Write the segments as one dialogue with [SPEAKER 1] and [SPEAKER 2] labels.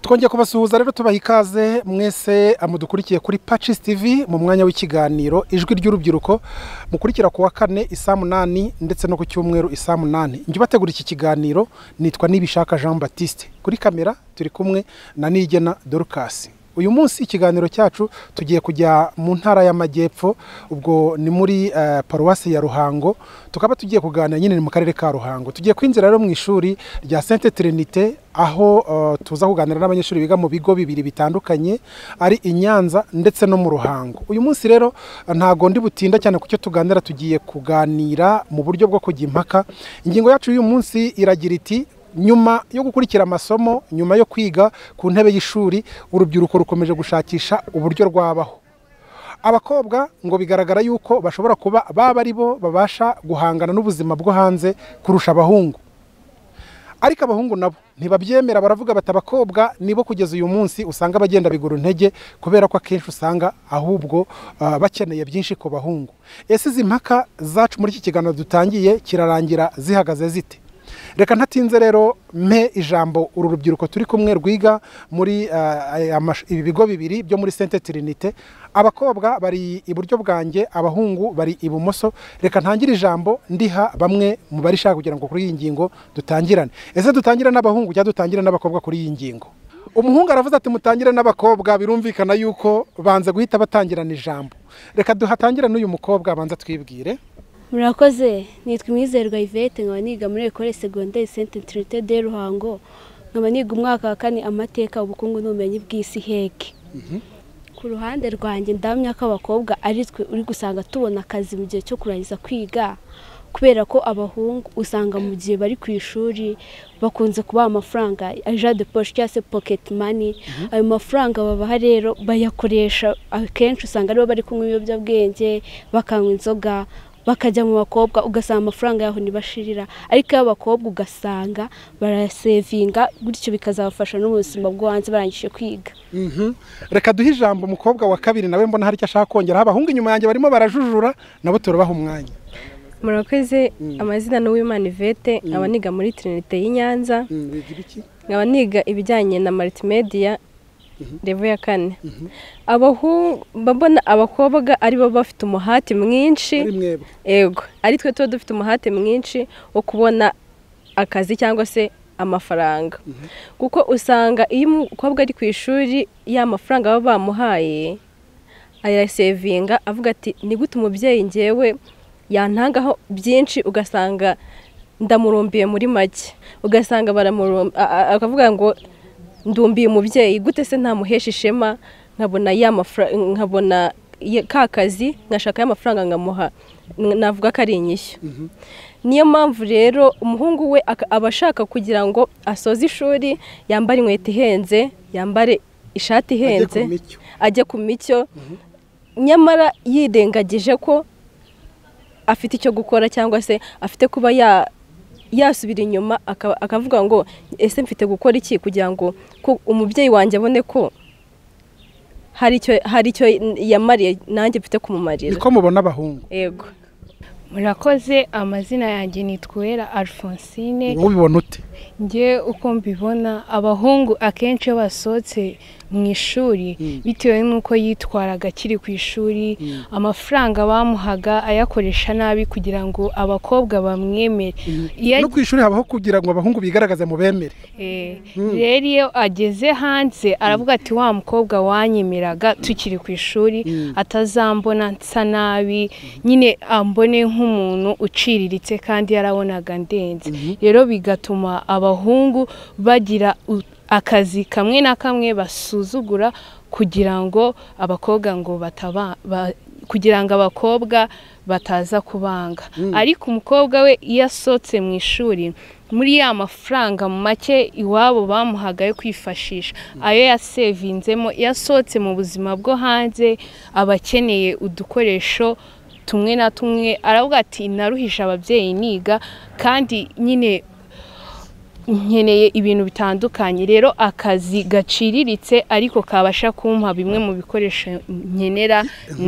[SPEAKER 1] twongeye kubasuhuza rero tubaha ikaze mwese mudukurikiye kuri pacis tv mu mwanya w'ikiganiro ijwi ry'urubyiruko mukurikira ku wa kane isaa munani ndetse no ku cyumweru isaa munani njye ubategura iki kiganiro nitwa nibishaka jean batiste kuri kamera turi kumwe na nigena dorukasi uyu munsi ikiganiro cyacu tugiye kujya mu ntara y'amajyepfo ubwo ni muri paruwasi ya ruhango tukaba tugiye kuganira nyine mu karere ka ruhango tugiye kwinjira rero mu ishuri rya sente terinite aho tuza kuganira n'abanyeshuri biga mu bigo bibiri bitandukanye ari i nyanza ndetse no mu ruhango uyu munsi rero ntabwo ndi butinda cyane ku cyo tuganira tugiye kuganira mu buryo bwo kujya impaka ingingo yacu y'uyu munsi iragira iti nyuma yo gukurikira amasomo nyuma yo kwiga ku ntebe y'ishuri urubyiruko rukomeje gushakisha uburyo rwabaho abakobwa ngo bigaragara yuko bashobora kuba baba ari bo babasha guhangana n'ubuzima bwo hanze kurusha abahungu ariko abahungu nabo ntibabyemera baravuga bati abakobwa nibo kugeza uyu munsi usanga bagenda bigura intege kubera ko akenshi usanga ahubwo bakeneye byinshi ku bahungu ese izi mpaka zacu muri iki kiganiro dutangiye kirarangira zihagaze zite reka ntatinze rero mpe ijambo uru rubyiruko turi kumwe rwiga muri ibi bigo bibiri byo muri sente tirinite abakobwa bari iburyo bwanjye abahungu bari ibumoso reka ntangire ijambo ndiha bamwe mu barishaka kugira ngo kuri iyi ngingo dutangirane ese dutangire n'abahungu cyangwa dutangire n'abakobwa kuri iyi ngingo umuhungu aravuze ati mutangire n'abakobwa birumvikana yuko banze guhita batangirana ijambo reka duhatangire n'uyu mukobwa abanza twibwire
[SPEAKER 2] murakoze nitwa imwizerwa ivete nkaba niga muri ekore segonderi senti tirite de ruhango nkaba niga umwaka wa kane amateka ubukungu n'ubumenyi bw'isi heke ku ruhande rwanjye ndamya ko abakobwa ari twe uri gusanga tubona akazi mu gihe cyo kurangiza kwiga kubera ko abahungu usanga mu gihe bari ku ishuri bakunze kubaha amafaranga aja de poshe cyangwa se poketi mani ayo mafaranga babaha rero bayakoresha akenshi usanga aribo bari kunywa ibiyobyabwenge bakanywa inzoga bakajya mu bakobwa ugasanga amafaranga yaho ntibashirira ariko iyo abakobwa ugasanga barasevinga gutyo bikazabafasha no mu buzima bwo hanze barangije kwiga
[SPEAKER 1] reka duhe ijambo umukobwa wa kabiri nawe mbona hari icyo ashaka kongeraho abahungu inyuma yanjye barimo barajujura nabo turabaha umwanya
[SPEAKER 3] murakoze amazina ni uwimana ivete nkaba niga muri tirinite y'i nyanza nkaba niga ibijyanye na maritimediya revo ya kane babona abakobwa aribo bafite umuhate mwinshi yego ari twe tuba dufite umuhate mwinshi wo kubona akazi cyangwa se amafaranga kuko usanga iyo umukobwa ari ku ishuri ya mafaranga baba bamuhaye arasevinga avuga ati gute umubyeyi ngewe yantangaho byinshi ugasanga ndamurumbiye muri make ugasanga akavuga ngo ndumbiye umubyeyi gute se ntamuhesha ishema nkabona nkabona ka kazi nkashaka y'amafaranga nkamuha navuga ko ari inyishyu niyo mpamvu rero umuhungu we aba ashaka kugira ngo asoze ishuri yambare inkweto ihenze yambare ishati ihenze ajye ku micyo nyamara yirengagije ko afite icyo gukora cyangwa se afite kuba ya yasubira inyuma akavuga ngo ese mfite gukora iki kugira ngo umubyeyi wanjye abone ko hari icyo yamariye nanjye mfite kumumarira
[SPEAKER 1] niko mubona abahungu
[SPEAKER 3] yego
[SPEAKER 4] murakoze amazina yanjye nitwera alphonsine
[SPEAKER 1] ubibona ute
[SPEAKER 4] ngewe uko mbibona abahungu akenshi iyo basohotse mu ishuri bitewe n'uko yitwaraga akiri ku ishuri amafaranga bamuhaga ayakoresha nabi kugira ngo abakobwa bamwemere
[SPEAKER 1] no ku ishuri habaho kugira ngo abahungu bigaragaze mu bemere
[SPEAKER 4] rero iyo ageze hanze aravuga ati wa mukobwa wanyemeraga tukiri ku ishuri atazambona nsa nabi nyine ambone nk'umuntu uciriritse kandi yarabonaga ndenze rero bigatuma abahungu bagira akazi kamwe na kamwe basuzugura kugira ngo abakobwa ngo bataba kugira ngo abakobwa bataza kubanga ariko umukobwa we iyo asohotse mu ishuri muri ya mafaranga make iwabo bamuhaga yo kwifashisha ayo yasevinzemo iyo asohotse mu buzima bwo hanze aba akeneye udukoresho tumwe na tumwe aravuga ati naruhisha ababyeyi niga kandi nyine nkeneye ibintu bitandukanye rero akazi gaciriritse ariko kabasha kumpa bimwe mu bikoresho nkenera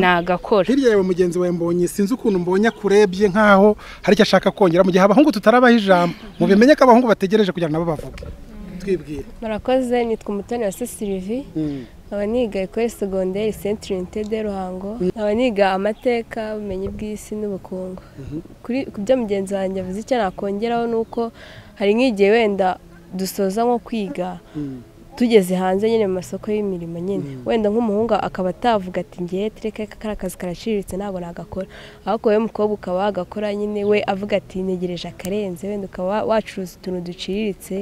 [SPEAKER 4] nagakora
[SPEAKER 1] hirya yawe mugenzi wawe mbonye sinzi ukuntu mbonye akurebye nk'aho hari icyo ashaka kongera mu gihe abahungu tutarabaho ijambo mu bimenye ko abahungu bategereje kugira ngo nabo bavuge twibwire
[SPEAKER 2] murakoze nitwa umutoni wa sisirivi nkaba niga ekore segonderi sentire intede ruhango nkaba niga amateka ubumenyi bw'isi n'ubukungu Kuri- ku byo mugenzi wanjye avuze icyo nakongeraho ni uko hari nk'igihe wenda dusoza nko kwiga tugeze hanze nyine mu masoko y'imirimo nyine wenda nk'umuhungu akaba atavuga ati ngewe tereka kariya kazi karaciriritse ntabwo nagakora ahubwo wowe mukobwa ukaba wagakora nyine we avuga ati ntegereje akarenze wenda ukaba wacuruza utuntu duciriritse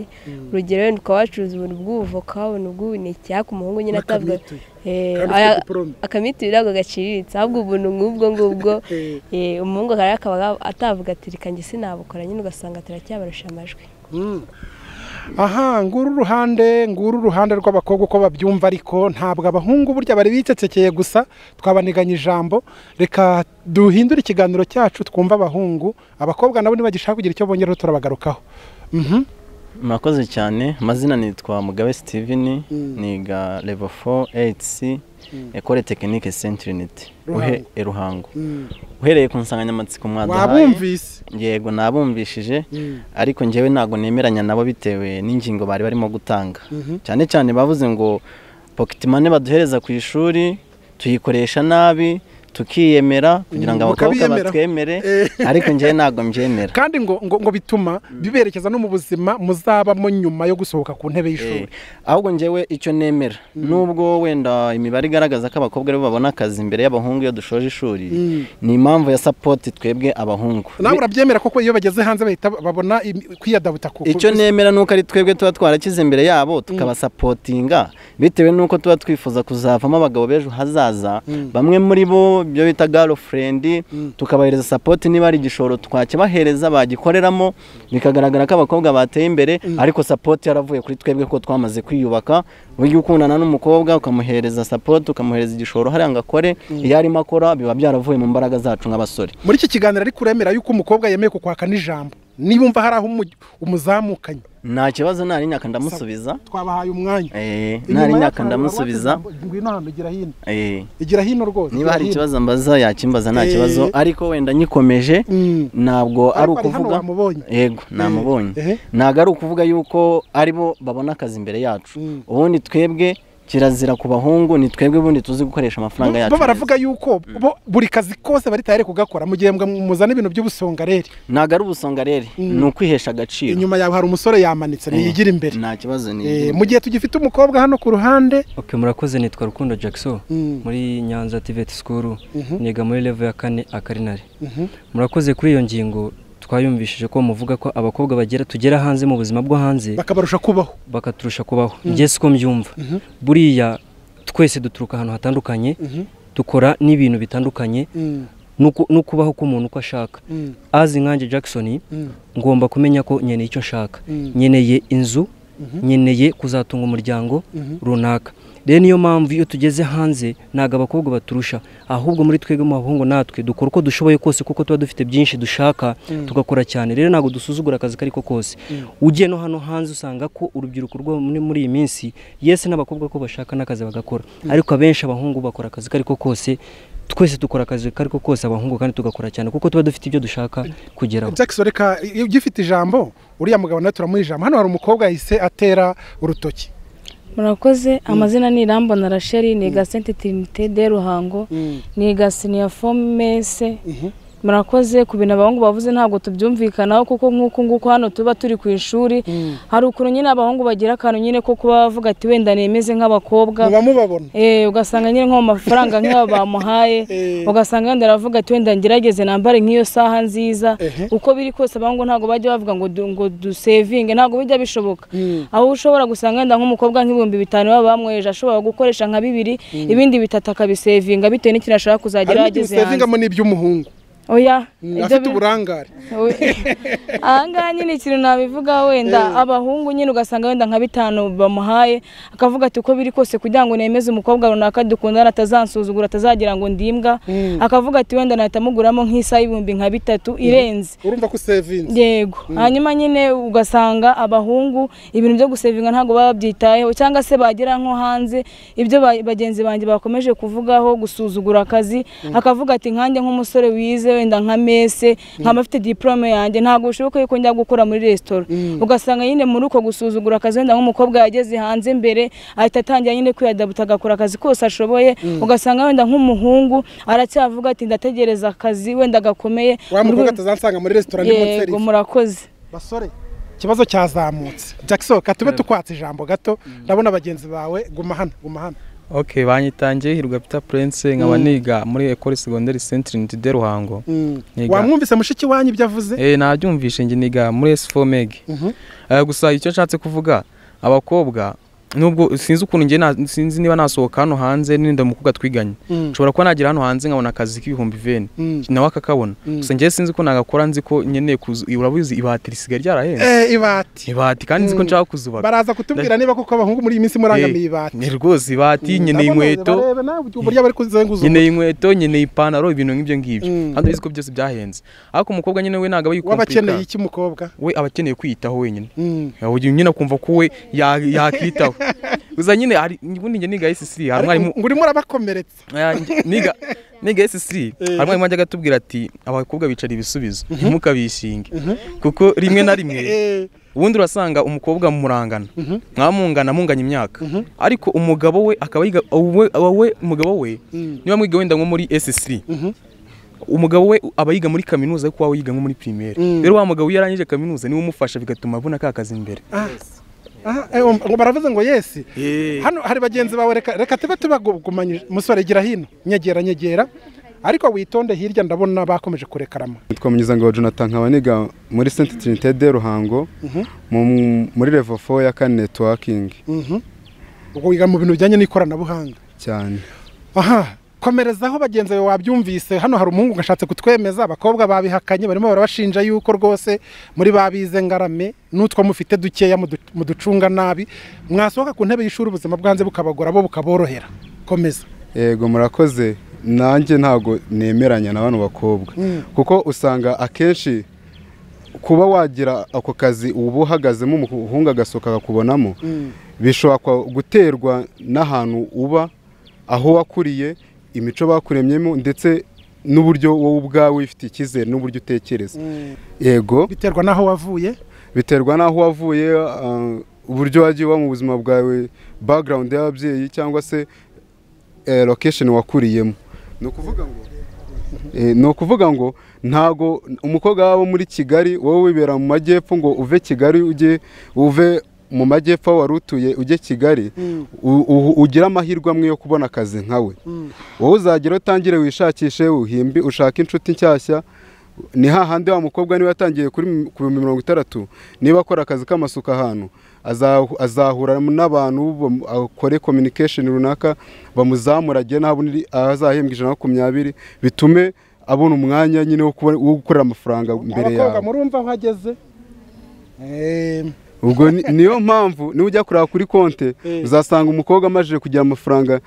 [SPEAKER 2] urugero wenda ukaba wacuruza ubuntu bw'ubuvoka ubuntu bw'ubuneke ariko umuhungu nyine atavuga
[SPEAKER 1] N'akamituyu.
[SPEAKER 2] Eh,
[SPEAKER 1] Kandi
[SPEAKER 2] aya-
[SPEAKER 1] ufite diplome.
[SPEAKER 2] akamituyu ntabwo gaciriritse ahubwo ubuntu nk'ubwo ngubwo eh, umuhungu akaba yakaba atavuga ati reka njye sinabukora nyine ugasanga turacyabarusha amajwi
[SPEAKER 1] aha nguru uruhande nguru uruhande rw'abakobwa uko babyumva ariko ntabwo abahungu burya bari bicecekeye gusa twabaniganye ijambo reka duhindure ikiganiro cyacu twumve abahungu abakobwa nabo nibagishaka kugira icyo bongeraho turabagarukaho Mhm.
[SPEAKER 5] murakoze cyane amazina nitwa mugabe steven niga level 4 hc ekore tekinike sentiriniti
[SPEAKER 1] Ruhango.
[SPEAKER 5] ruhango
[SPEAKER 1] Mm.
[SPEAKER 5] uhereye ku nsanganyamatsiko mwadahaye
[SPEAKER 1] wabumvise
[SPEAKER 5] yego nabumvishije ariko njyewe ntabwo nemeranya nabo bitewe n'ingingo bari barimo gutanga cyane cyane bavuze ngo pocket money baduhereza ku ishuri tuyikoresha nabi tukiyemera kugira ngo
[SPEAKER 1] Mm,
[SPEAKER 5] abakobwa
[SPEAKER 1] mukabiyemera.
[SPEAKER 5] batwemere
[SPEAKER 1] Eh.
[SPEAKER 5] ariko njyewe ntabwo mbyemera
[SPEAKER 1] kandi ngo ngo, ngo bituma biberekeza no mu buzima muzabamo nyuma yo gusohoka ku ntebe y'ishuri
[SPEAKER 5] Eh, ahubwo njyewe icyo nemera nubwo wenda imibare igaragaza ko abakobwa aribo babona akazi imbere y'abahungu iyo dushoje ishuri ni impamvu ya sapoti twebwe abahungu
[SPEAKER 1] nawe urabyemera koko iyo bageze hanze bahita babona imi- kwiyadabuta ku
[SPEAKER 5] icyo nemera ni uko ari twebwe tuba twarakize imbere yabo tukabasapotinga bitewe n'uko tuba twifuza kuzavamo abagabo b'ejo hazaza bamwe muri bo ibyo bita garofurendi tukabahereza sapoti niba ari igishoro twakibahereza bagikoreramo bikagaragara ko abakobwa bateye imbere ariko sapoti yaravuye kuri twebwe ko twamaze kwiyubaka burya ukundana n'umukobwa ukamuhereza sapoti ukamuhereza igishoro hariya ngo akore iyo arimo akora biba byaravuye mu mbaraga zacu nk'abasore
[SPEAKER 1] muri iki kiganiro ariko uremera yuko umukobwa yemeye kukwaka n'ijambo nibumva hari aho umu- umuzamukanye
[SPEAKER 5] nta kibazo nari nyaka ndamusubiza
[SPEAKER 1] twabahaye umwanya
[SPEAKER 5] Eh,
[SPEAKER 1] Inyuma
[SPEAKER 5] nari nyaka
[SPEAKER 1] y'akantu
[SPEAKER 5] ndamusubiza
[SPEAKER 1] wari wateze ijambo, ngwino hano gira hino
[SPEAKER 5] Eh,
[SPEAKER 1] igira hino rwose
[SPEAKER 5] niba
[SPEAKER 1] gira
[SPEAKER 5] hari
[SPEAKER 1] hino.
[SPEAKER 5] ikibazo mbaza yakimbaza nta
[SPEAKER 1] Eh.
[SPEAKER 5] kibazo ariko wenda nyikomeje
[SPEAKER 1] Mm.
[SPEAKER 5] ntabwo ari
[SPEAKER 1] Ariko ari hano
[SPEAKER 5] ukuvuga
[SPEAKER 1] wamubonye.
[SPEAKER 5] yego namubonye
[SPEAKER 1] Eh.
[SPEAKER 5] ntabwo ari ukuvuga yuko aribo babona akazi imbere yacu
[SPEAKER 1] Mm.
[SPEAKER 5] ubundi twebwe kirazira ku bahungu ni twebwe ubundi tuzi gukoresha amafaranga
[SPEAKER 1] Bo-
[SPEAKER 5] yacu
[SPEAKER 1] bo
[SPEAKER 5] neza.
[SPEAKER 1] baravuga yuko bo buri kazi kose bari tayari kugakora mu gihe mwa- muzana ibintu by'ubusongareri
[SPEAKER 5] ntabwo ari ubusonga rero ni ukwihesha agaciro
[SPEAKER 1] inyuma yawe hari umusore yamanitse niyigira imbere
[SPEAKER 5] nta kibazo ni
[SPEAKER 1] Eh, mu gihe tugifite umukobwa hano ku ruhande
[SPEAKER 6] ok murakoze nitwa rukundo jackson
[SPEAKER 1] Mm.
[SPEAKER 6] muri nyanza tiveti sikuru niga muri level ya kane akarinari murakoze kuri iyo ngingo twayumvishije ko muvuga ko abakobwa bagera tugera hanze mu buzima bwo hanze
[SPEAKER 1] bakabarusha kubaho
[SPEAKER 6] bakaturusha kubaho njye siko mbyumva buriya twese duturuka ahantu hatandukanye dukora n'ibintu bitandukanye
[SPEAKER 1] Mm.
[SPEAKER 6] n'uku- n'ukubaho k'umuntu uko ashaka azi nkanjye jackson ngomba kumenya ko nkeneye icyo nshaka nkeneye inzu nkeneye kuzatunga umuryango runaka rero niyo mpamvu iyo tugeze hanze ntabwo abakobwa baturusha ahubwo muri twebwe mu bahungu natwe dukora uko dushoboye kose kuko tuba dufite byinshi dushaka tugakora cyane rero ntabwo dusuzugura akazi ko ariko kose ugiye no hano hanze usanga ko urubyiruko rwo muri muri iyi minsi yese n'abakobwa ko bashaka n'akazi bagakora ariko abenshi abahungu bakora akazi ko ariko kose twese dukora akazi ko ariko kose abahungu kandi tugakora cyane kuko tuba dufite ibyo dushaka kugeraho
[SPEAKER 1] jackson reka iyo ugifite ijambo uriya mugabo nawe turamuha ijambo hano hari umukobwa yahise atera urutoki
[SPEAKER 7] murakoze amazina ni irambona rachel niga senti tirinite de ruhango niga siniya fomese murakoze ku bintu abahungu bavuze ntabwo tubyumvikanaho kuko nk'uku nguku hano tuba turi ku ishuri hari ukuntu nyine abahungu bagira akantu nyine ko kuba bavuga ati wenda nemeze nk'abakobwa
[SPEAKER 1] muba mubabona
[SPEAKER 7] Eh, ugasanga nyine nko mu mafaranga nk'ayo bamuhaye ugasanga wenda aravuga ati wenda ngerageze nambare nk'iyo saha nziza uko biri kose abahungu ntabwo bajya bavuga ngo du- ngo dusevinge ntabwo bijya bishoboka aho ushobora gusanga wenda nk'umukobwa nk'ibihumbi bitanu baba bamwoheje ashobora gukoresha nka bibiri ibindi bitatu akabisevinga bitewe n'ikintu ashaka kuzagera
[SPEAKER 1] harimo igihe
[SPEAKER 7] yageze hanze
[SPEAKER 1] usevingamo n'iby'umuhungu
[SPEAKER 7] oya
[SPEAKER 1] Mm,
[SPEAKER 7] ibyo
[SPEAKER 1] afite
[SPEAKER 7] bi-
[SPEAKER 1] uburangare
[SPEAKER 7] We- ahangaha nyine ikintu nabivuga wenda abahungu nyine ugasanga wenda nka bitanu bamuhaye akavuga ati uko biri kose kugira ngo nemeze umukobwa runaka dukundana atazansuzugura atazagira ngo ndimbwa akavuga ati wenda nahita muguramo nk'isaha y'ibihumbi nka bitatu irenze
[SPEAKER 1] urumva ko usevinze
[SPEAKER 7] yego hanyuma nyine ugasanga abahungu ibintu byo gusevinga ntabwo baba babyitayeho cyangwa se bagera nko hanze ibyo ba- bagenzi banjye bakomeje kuvugaho gusuzugura akazi akavuga ati nkanjye nk'umusore wize wenda nka mese nkaba mfite diporome yanjye ntabwo bishoboka yuko njya gukora muri resitora ugasanga nyine muri uko gusuzugura akazi wenda nk'umukobwa yageze hanze mbere ahita atangira nyine kwiyadabuta agakora akazi kose ashoboye ugasanga wenda nk'umuhungu aracyavuga ati ndategereza akazi wenda gakomeye
[SPEAKER 1] wa mukobwa atazansanga muri resitora ni
[SPEAKER 7] yego
[SPEAKER 1] monseri
[SPEAKER 7] murakoze
[SPEAKER 1] basore ikibazo cyazamutse jackson katube tukwatse ijambo gato ndabona bagenzi bawe guma hano guma hano
[SPEAKER 8] ok banyitangiye hirwa peter prince nkaba niga muri ecole secondaire saint trinity de ruhango Niga-
[SPEAKER 1] wamwumvise mushiki wanyu ibyo avuze
[SPEAKER 8] eh nabyumvishe njye niga muri s4 meg
[SPEAKER 1] Mhm.
[SPEAKER 8] Eh, gusa icyo nshatse kuvuga abakobwa nubwo sinzi ukuntu njye na- sinzi niba nasohoka hano hanze n'inda mukobwa twiganye
[SPEAKER 1] Mm.
[SPEAKER 8] nshobora kuba nagera hano hanze nkabona akazi k'ibihumbi veni
[SPEAKER 1] Mm.
[SPEAKER 8] nawe akakabona gusa njye sinzi ko nagakora nzi ko nkeneye kuzu urabizi ibati risigaye ryarahenze
[SPEAKER 1] Eh, ibati
[SPEAKER 8] ibati kandi nzi ko nshaka kuzubaka
[SPEAKER 1] baraza kutubwira niba kuko abahungu muri iyi minsi murangamiye ibati
[SPEAKER 8] ni rwose ibati nkeneye
[SPEAKER 1] Ndabona
[SPEAKER 8] inkweto
[SPEAKER 1] barebe nawe uburyo bari kuzenguza
[SPEAKER 8] nkeneye inkweto nkeneye ipantaro ibintu nk'ibyo ngibyo
[SPEAKER 1] Mm.
[SPEAKER 8] kandi ubizi ko byose byahenze ariko umukobwa nyine we ntabwo aba
[SPEAKER 1] waba
[SPEAKER 8] yikompirika
[SPEAKER 1] akeneye iki mukobwa
[SPEAKER 8] we aba akeneye kwiyitaho wenyine
[SPEAKER 1] Mm.
[SPEAKER 8] aho nyine akumva ko we ya- yakitaho gusa nyine hari ubundi njye niga esisiri hari
[SPEAKER 1] Ariko
[SPEAKER 8] umwarimu
[SPEAKER 1] ngo urimo urabakomeretsa
[SPEAKER 8] Ah, njye- niga niga esisiri hari umwarimu wajyaga atubwira ati abakobwa bicara ibisubizo ntimukabishinge kuko rimwe na rimwe
[SPEAKER 1] Eh,
[SPEAKER 8] ubundi urasanga umukobwa murangana mwamungana munganya imyaka ariko umugabo we akaba yiga we- we umugabo we niba mwiga wenda nko muri esisiri umugabo we aba yiga muri kaminuza ariko wowe yiga nko muri pirimeri rero wa mugabo iyo arangije kaminuza niwe umufasha bigatuma abona ka kazi imbere
[SPEAKER 1] aha, eh, um- ngo baravuze ngo yesi
[SPEAKER 8] Eh.
[SPEAKER 1] hano hari bagenzi bawe reka reka tube tubagumanyije musore gira hino nyegera nyegera ariko witonde hirya ndabona bakomeje kurekarama
[SPEAKER 9] Nitwa Munyuzangabo Jonathan nkaba niga muri Saint Trinité de Ruhango mu- muri level 4 ya kane networking
[SPEAKER 1] Mhm. ubwo wiga mu bintu bijyanye n'ikoranabuhanga
[SPEAKER 9] cyane
[SPEAKER 1] aha komerezaho bagenzi bawe wabyumvise hano hari umuhungu gashatse kutwemeza abakobwa babihakanye barimo barabashinja yuko rwose muri babize ngarame n'utwo mufite dukeya mudu- muducunga nabi mwasohoka ku ntebe y'ishuri ubuzima bwanze bukabagora bo bukaborohera komeza
[SPEAKER 9] yego murakoze nanjye ntabwo nemeranya na bano bakobwa kuko usanga akenshi kuba wagira ako kazi uba uhagazemo umuhungu agasohoka akakubonamo bishobora kwa- guterwa n'ahantu uba aho wakuriye imico bakuremyemo ndetse n'uburyo wowe ubwawe ufite icyizere n'uburyo utekereza yego
[SPEAKER 1] biterwa n'aho wavuye
[SPEAKER 9] biterwa n'aho wavuye ah, uburyo wagiye uba mu buzima bwawe background y'ababyeyi cyangwa se eh, location wakuriyemo ni ukuvuga ngo Eh, ni ukuvuga ngo ntago umukobwa waba muri kigali wowe wibera mu majyepfo ngo uve kigali ujye uve mu majyepfo aho wari utuye ujye kigali u- u- ugira amahirwe amwe yo kubona akazi nkawe wowe uzagera utangire wishakishe uhimbi ushake inshuti nshyashya ni hahandi wa mukobwa niba yatangiye kuri mi- ku bihumbi mirongo itandatu niba akora akazi k'amasuka ahantu azahu- azahura n'abantu bam- akore communication runaka bamuzamura agere n'aho abona- aho azahembwa ijana na makumyabiri bitume abona umwanya nyine wo kuba- wo gukorera amafaranga imbere
[SPEAKER 1] abakobwa
[SPEAKER 9] yawe
[SPEAKER 1] murumva aho ageze Em,
[SPEAKER 9] ubwo ni- niyo mpamvu niba ujya kureba kuri konte uzasanga umukobwa amajije kugira amafaranga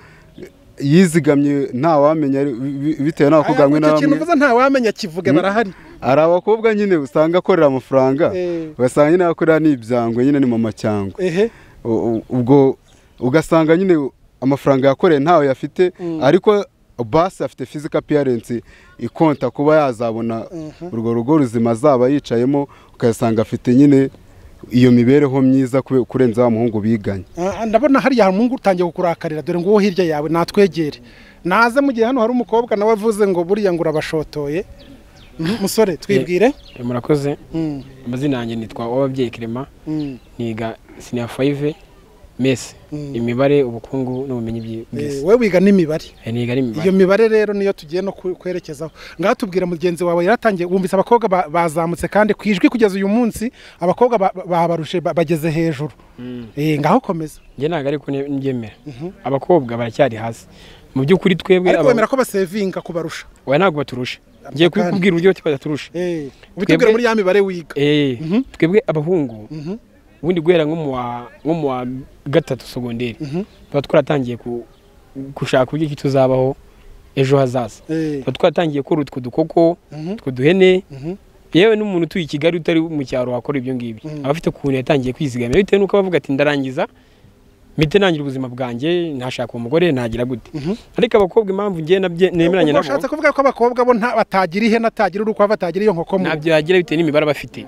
[SPEAKER 9] yizigamye ntawamenya ari- bi- bi- bitewe n'abakobwa
[SPEAKER 1] aya,
[SPEAKER 9] bamwe na
[SPEAKER 1] icyo kintu
[SPEAKER 9] bamwe
[SPEAKER 1] uvuze ntawamenya kivuge barahari
[SPEAKER 9] hari abakobwa nyine usanga akorera amafaranga
[SPEAKER 1] Eh.
[SPEAKER 9] ugasanga nyine akorera n'ibyangwe nyine ni mama cyangwa
[SPEAKER 1] ehe
[SPEAKER 9] U- u- ubwo ugasanga nyine amafaranga yakoreye ntawe yafite ariko basi afite physical appearance ikonta kuba yazabona urwo rugo ruzima azaba yicayemo ugasanga afite nyine iyo mibereho myiza kube- kurenza wa muhungu biganye
[SPEAKER 1] Ah, ndabona hariya hari umuhungu utangiye kukurakarira dore nguwo hirya yawe natwegere naze mu gihe hano hari umukobwa nawe avuze ngo buriya ngo urabashotoye Mhm, musore twibwire
[SPEAKER 10] Eh, murakoze
[SPEAKER 1] Mm,
[SPEAKER 10] amazina yanjye nitwa uwababyeyi kirema
[SPEAKER 1] mm,
[SPEAKER 10] niga siniya fayive mese
[SPEAKER 1] mm.
[SPEAKER 10] imibare ubukungu n'ubumenyi byi-
[SPEAKER 1] Eh,
[SPEAKER 10] bw'isi
[SPEAKER 1] we wiga n'imibare
[SPEAKER 10] Eh, niga ari
[SPEAKER 1] iyo
[SPEAKER 10] imibare
[SPEAKER 1] mibare rero niyo tugiye no ku- kwerekezaho ngaha tubwira mugenzi wawe yaratangiye wumvise abakobwa ba- bazamutse kandi ku ijwi kugeza uyu munsi abakobwa ba- babarushe ba- bageze hejuru Eh, ngaho komeza
[SPEAKER 10] njye ntabwo ariko ndyemera abakobwa baracyari hasi mu by'ukuri twebwe
[SPEAKER 1] ariko
[SPEAKER 10] aba-
[SPEAKER 1] wemera ko basevinga kubarusha
[SPEAKER 10] oya ntabwo baturusha ngiye
[SPEAKER 1] Akandi.
[SPEAKER 10] kubikubwira uburyo ki badaturusha
[SPEAKER 1] Eh, ubitubwire
[SPEAKER 10] Twebwe-
[SPEAKER 1] muri ya mibare wiga
[SPEAKER 10] Eh, twebwe abahungu
[SPEAKER 1] Mhm.
[SPEAKER 10] ubundi guhera nko mu wa- nko mu wa gatatu sogonderi tuba twaratangiye ku- gushaka uburyo ki tuzabaho ejo hazaza
[SPEAKER 1] Eh,
[SPEAKER 10] tuba twaratangiye kora utwo dukoko
[SPEAKER 1] mhm,
[SPEAKER 10] utwo duhene
[SPEAKER 1] mhm,
[SPEAKER 10] yewe n'umuntu utuye i kigali utari mu cyaro wakora ibyo ngibyo
[SPEAKER 1] Mm.
[SPEAKER 10] aba afite ukuntu yatangiye kwizigamira bitewe n'uko abavuga ati ndarangiza mpite ntangira ubuzima bwanjye ntashaka umugore nagira gute ariko abakobwa impamvu ngenda nemeranya nabo
[SPEAKER 1] ushatse kuvuga ko abakobwa bo nta- batagira ihene atagira urukwavu atagira iyo nkoko mu
[SPEAKER 10] ntabyo yagira bitewe n'imibare aba afite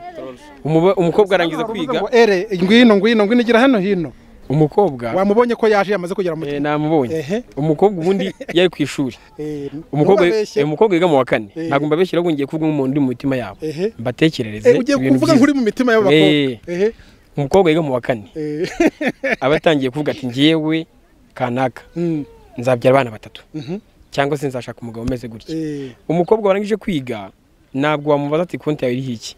[SPEAKER 10] Umuba- umukobwa arangiza kwiga
[SPEAKER 1] ngo ere ngwino ngwino ngwino igira hano hino
[SPEAKER 10] umukobwa
[SPEAKER 1] wamubonye ko yaje yamaze kugera mu
[SPEAKER 10] namubonye umukobwa ubundi yari ku ishuri umukobwa
[SPEAKER 1] ntubabeshye.
[SPEAKER 10] eh, umukobwa yiga mu wa kane
[SPEAKER 1] Eh.
[SPEAKER 10] ntabwo mbabeshyira ahubwo ngiye kuvuga nk'umuntu uri mu mitima yabo
[SPEAKER 1] Ehe.
[SPEAKER 10] mbatekerereze
[SPEAKER 1] Eh, ugiye
[SPEAKER 10] ibintu
[SPEAKER 1] kuvuga
[SPEAKER 10] byiza.
[SPEAKER 1] nk'uri mu mitima y'abakobwa.
[SPEAKER 10] Eh.
[SPEAKER 1] Ehe.
[SPEAKER 10] umukobwa yiga mu wa kane aba atangiye kuvuga ati ngewe kanaka nzabyara abana batatu cyangwa se nzashaka umugabo umeze gutya umukobwa warangije kwiga ntabwo wamubaza ati konti yawe iriho iki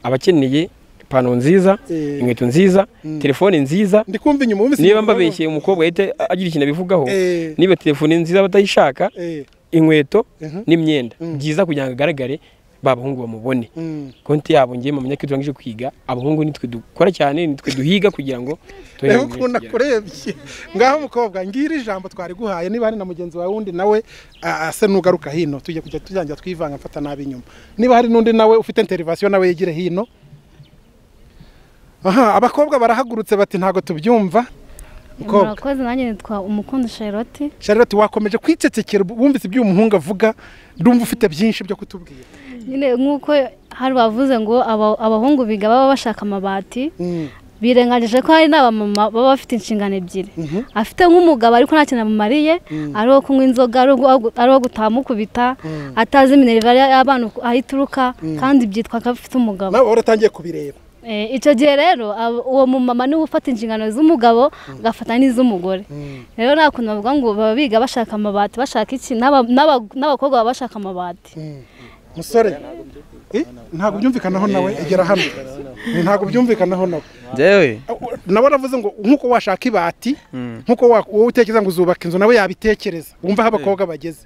[SPEAKER 10] aba akeneye ipantaro nziza
[SPEAKER 1] Eh.
[SPEAKER 10] inkweto nziza
[SPEAKER 1] Mm.
[SPEAKER 10] telefone nziza
[SPEAKER 1] ndikumva inyuma wumvise
[SPEAKER 10] niba
[SPEAKER 1] inyuma
[SPEAKER 10] mbabeshye umukobwa yahita agira ikintu abivugaho
[SPEAKER 1] Eh.
[SPEAKER 10] niba telefone nziza batayishaka
[SPEAKER 1] Eh.
[SPEAKER 10] inkweto
[SPEAKER 1] Mhm.
[SPEAKER 10] n'imyenda byiza kugira ngo agaragare babahungu bamubone
[SPEAKER 1] Mm.
[SPEAKER 10] konti yabo ngiye mu myaka iyo turangije kwiga abahungu nitwe dukora cyane nitwe duhiga kugira ngo
[SPEAKER 1] reba ukuntu akurebye ngaho mukobwa ngiri ijambo twari guhaye niba hari na mugenzi wawe wundi nawe ah, ase nugaruka hino tujye kujya tujangira twivanga mfata nabi inyuma niba hari n'undi nawe ufite interivasiyo nawe yegire hino aha abakobwa barahagurutse bati ntago tubyumva mukobwa
[SPEAKER 11] murakoze nanjye nitwa umukundo charlotte
[SPEAKER 1] Charlotte wakomeje kwicecekera wumvise ibyo uyu muhungu avuga ndumva ufite byinshi byo kutubwira
[SPEAKER 11] nyine nk'uko hari bavuze ngo aba- abahungu biga baba bashaka amabati birengagije ko hari n'abamama baba bafite inshingano ebyiri afite nk'umugabo ariko nta kintu amumariye ari uwo kunywa inzoga ari uwo- ari uwo gutamukubita atazi minerivare y'abana uko- aho ituruka
[SPEAKER 1] Mm.
[SPEAKER 11] kandi byitwa ko afite umugabo
[SPEAKER 1] nawe waratangiye kubireba
[SPEAKER 11] Eh, icyo gihe rero abo- uwo mumama niwe ufata inshingano z'umugabo agafata n'iz'umugore rero nta kuntu bavuga ngo baba biga bashaka amabati bashaka iki n'aba- n'aba- n'abakobwa baba bashaka amabati
[SPEAKER 1] musore eh, ntabwo byumvikanaho nawe igera hano ntabwo byumvikanaho nawe
[SPEAKER 8] Njyewe
[SPEAKER 1] nawe aravuze ngo nk'uko washaka ibati nk'uko wa- wowe utekereza ngo uzubaka inzu nawe yabitekereza wumva aho abakobwa bageze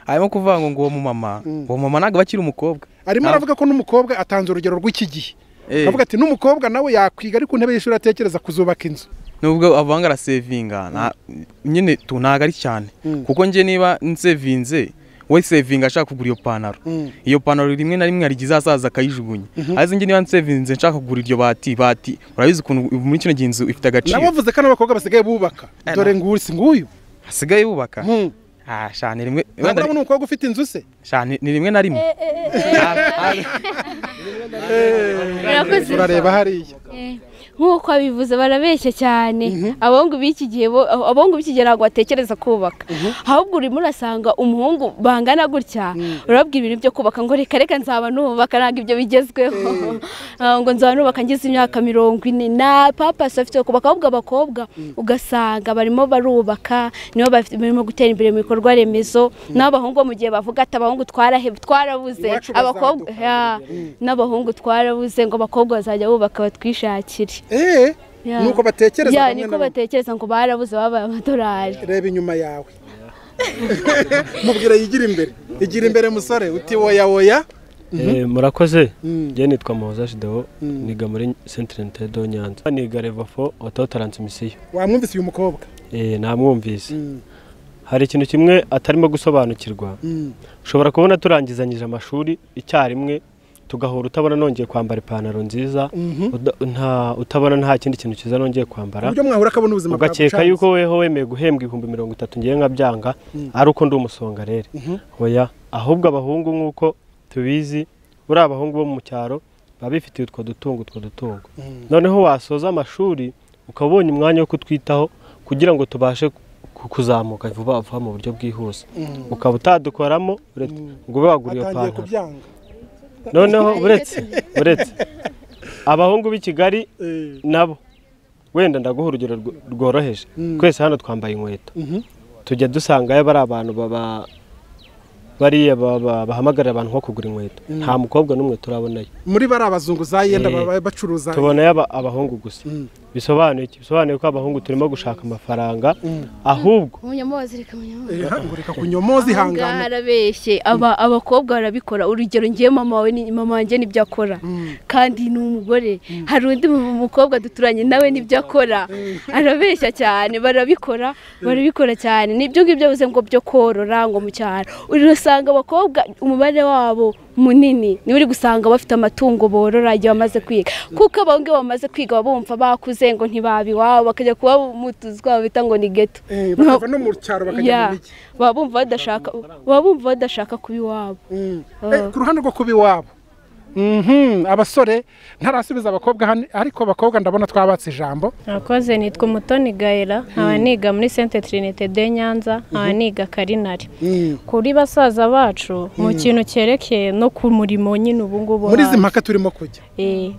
[SPEAKER 8] harimo kuvuga ngo ngo uwo mumama uwo mumama ntabwo akiri umukobwa
[SPEAKER 1] arimo
[SPEAKER 8] Ntabwo-
[SPEAKER 1] aravuga ko n'umukobwa atanze urugero rw'iki gihe
[SPEAKER 8] Eh.
[SPEAKER 1] avuga ati n'umukobwa nawe yakwiga ari ku ntebe y'ishuri atekereza kuzubaka inzu
[SPEAKER 8] nubwo avanga arasevinga nta- nyine tu ntabwo ari cyane kuko njye niba nsevinze we sevinga ashaka kugura iyo pantaro iyo pantaro rimwe na rimwe hari igihe izasaza akayijugunya ariko njye niba nsevinze nshaka kugura iryo bati bati urabizi ukuntu muri kino gihe inzu ifite agaciro
[SPEAKER 1] nabo bavuze ko n'abakobwa basigaye bubaka dore nguyu si nguyu
[SPEAKER 8] hasigaye bubaka ah shane rimwe
[SPEAKER 1] ntabwo urabona umukobwa ufite inzu se
[SPEAKER 8] shane ni rimwe na rimwe
[SPEAKER 12] Murakoze.
[SPEAKER 1] urareba hariya
[SPEAKER 12] nk'uko abivuze barabeshya cyane abahungu b'iki gihe bo- abahungu b'iki gihe ntabwo batekereza kubaka ahubwo urimo urasanga umuhungu bangana gutya urababwira ibintu byo kubaka ngo reka reka nzaba nubaka ntabwo ibyo bigezweho Ah, ngo nzaba nubaka ngeze imyaka mirongo ine na papa afite wo kubaka ahubwo abakobwa ugasanga barimo barubaka nibo bafite- barimo gutera imbere mu bikorwa remezo n'abahungu bo mu gihe bavuga ati abahungu twarahebe twarabuze
[SPEAKER 1] Iwacu
[SPEAKER 12] abakobwa Ya. n'abahungu twarabuze ngo abakobwa bazajya bubaka batwishakire
[SPEAKER 1] eee
[SPEAKER 12] Ya.
[SPEAKER 1] nuko batekereza
[SPEAKER 12] Ya,
[SPEAKER 1] bamwe
[SPEAKER 12] niko
[SPEAKER 1] na bamwe.
[SPEAKER 12] batekereza ngo barabuze babaye amadolari
[SPEAKER 1] reba inyuma yawe mubwira yigira imbere igira imbere musore uti woya woya
[SPEAKER 13] Eh, murakoze njye nitwa muhoza jidewo niga muri sentire ntedo nyanza niga revafo oto taransimisiyo
[SPEAKER 1] wamwumvise uyu mukobwa
[SPEAKER 13] Eh, namwumvise hari ikintu kimwe atarimo gusobanukirwa
[SPEAKER 1] Mm.
[SPEAKER 13] ushobora kubona turangizanyije amashuri icyarimwe tugahora utabona nongeye kwambara ipantaro nziza
[SPEAKER 1] Mhm.
[SPEAKER 13] uda- nta- utabona nta kindi kintu cyiza nongeye kwambara
[SPEAKER 1] uburyo mwahura akabona ubuzima bwawe
[SPEAKER 13] ugakeka
[SPEAKER 1] bucanze.
[SPEAKER 13] yuko weho wemeye guhembwa ibihumbi mirongo itatu ngiye nkabyanga
[SPEAKER 1] Mm.
[SPEAKER 13] ari uko ndi umusongarere
[SPEAKER 1] Mhm.
[SPEAKER 13] oya ahubwo abahungu nk'uko tubizi buriya abahungu bo mu cyaro baba bifitiye utwo dutungo utwo dutungo
[SPEAKER 1] Mm.
[SPEAKER 13] noneho wasoza amashuri ukaba ubonye umwanya wo kutwitaho kugira ngo tubashe ku- kuzamuka vuba vuba mu buryo bwihuse
[SPEAKER 1] Mm.
[SPEAKER 13] ukaba utadukoramo uretse ngo ube wagura iyo
[SPEAKER 1] atangiye
[SPEAKER 13] pantaro
[SPEAKER 1] kubyanga
[SPEAKER 13] noneho uretse uretse abahungu b'i kigali nabo wenda ndaguha urugero rwo- rworoheje
[SPEAKER 1] Mm.
[SPEAKER 13] twese hano twambaye inkweto
[SPEAKER 1] Mhm.
[SPEAKER 13] tujya dusangayo bari abantu baba bariya baba- bahamagarira abantu nko kugura inkweto
[SPEAKER 1] Mm.
[SPEAKER 13] nta mukobwa n'umwe turabonayo
[SPEAKER 1] muri bari abazungu za yenda
[SPEAKER 13] Eh,
[SPEAKER 1] baba bacuruza
[SPEAKER 13] tubonayo aba- abahungu gusa bisobanuye iki? bisobanuye ko abahungu turimo gushaka amafaranga ahubwo
[SPEAKER 12] munyamozi reka munyamozi
[SPEAKER 1] reka kunyomozi
[SPEAKER 12] ahangaha arabeshye aba abakobwa barabikora urugero ngewe mama wawe ni mama wanjye nibyo akora kandi ni umugore hari undi mu- mukobwa duturanye nawe nibyo akora arabeshya cyane barabikora barabikora cyane nibyo ngibyo yavuze ngo byo korora ngo mu cyaro urasanga abakobwa umubare wabo munini niba uri gusanga bafite amatungo borora igihe bamaze kwiga kuko abahungu iyo bamaze kwiga baba bumva bakuze ngo ntibaba iwabo bakajya kuba mu tuzu twabo bita ngo ni geto
[SPEAKER 1] bakava no mu cyaro bakajya mu mujyi
[SPEAKER 12] baba bumva badashaka baba bumva badashaka kuba iwabo
[SPEAKER 1] ku ruhande rwo kuba iwabo abasore ntarasubiza abakobwa hano ariko abakobwa ndabona twabatse ijambo
[SPEAKER 14] Murakoze nitwa umutoni gahera nkaba niga muri sente tirinite de nyanza nkaba niga karinari kuri basaza bacu mu kintu cyerekeye no ku murimo nyine ubungubu
[SPEAKER 1] muri izi mpaka turimo kujya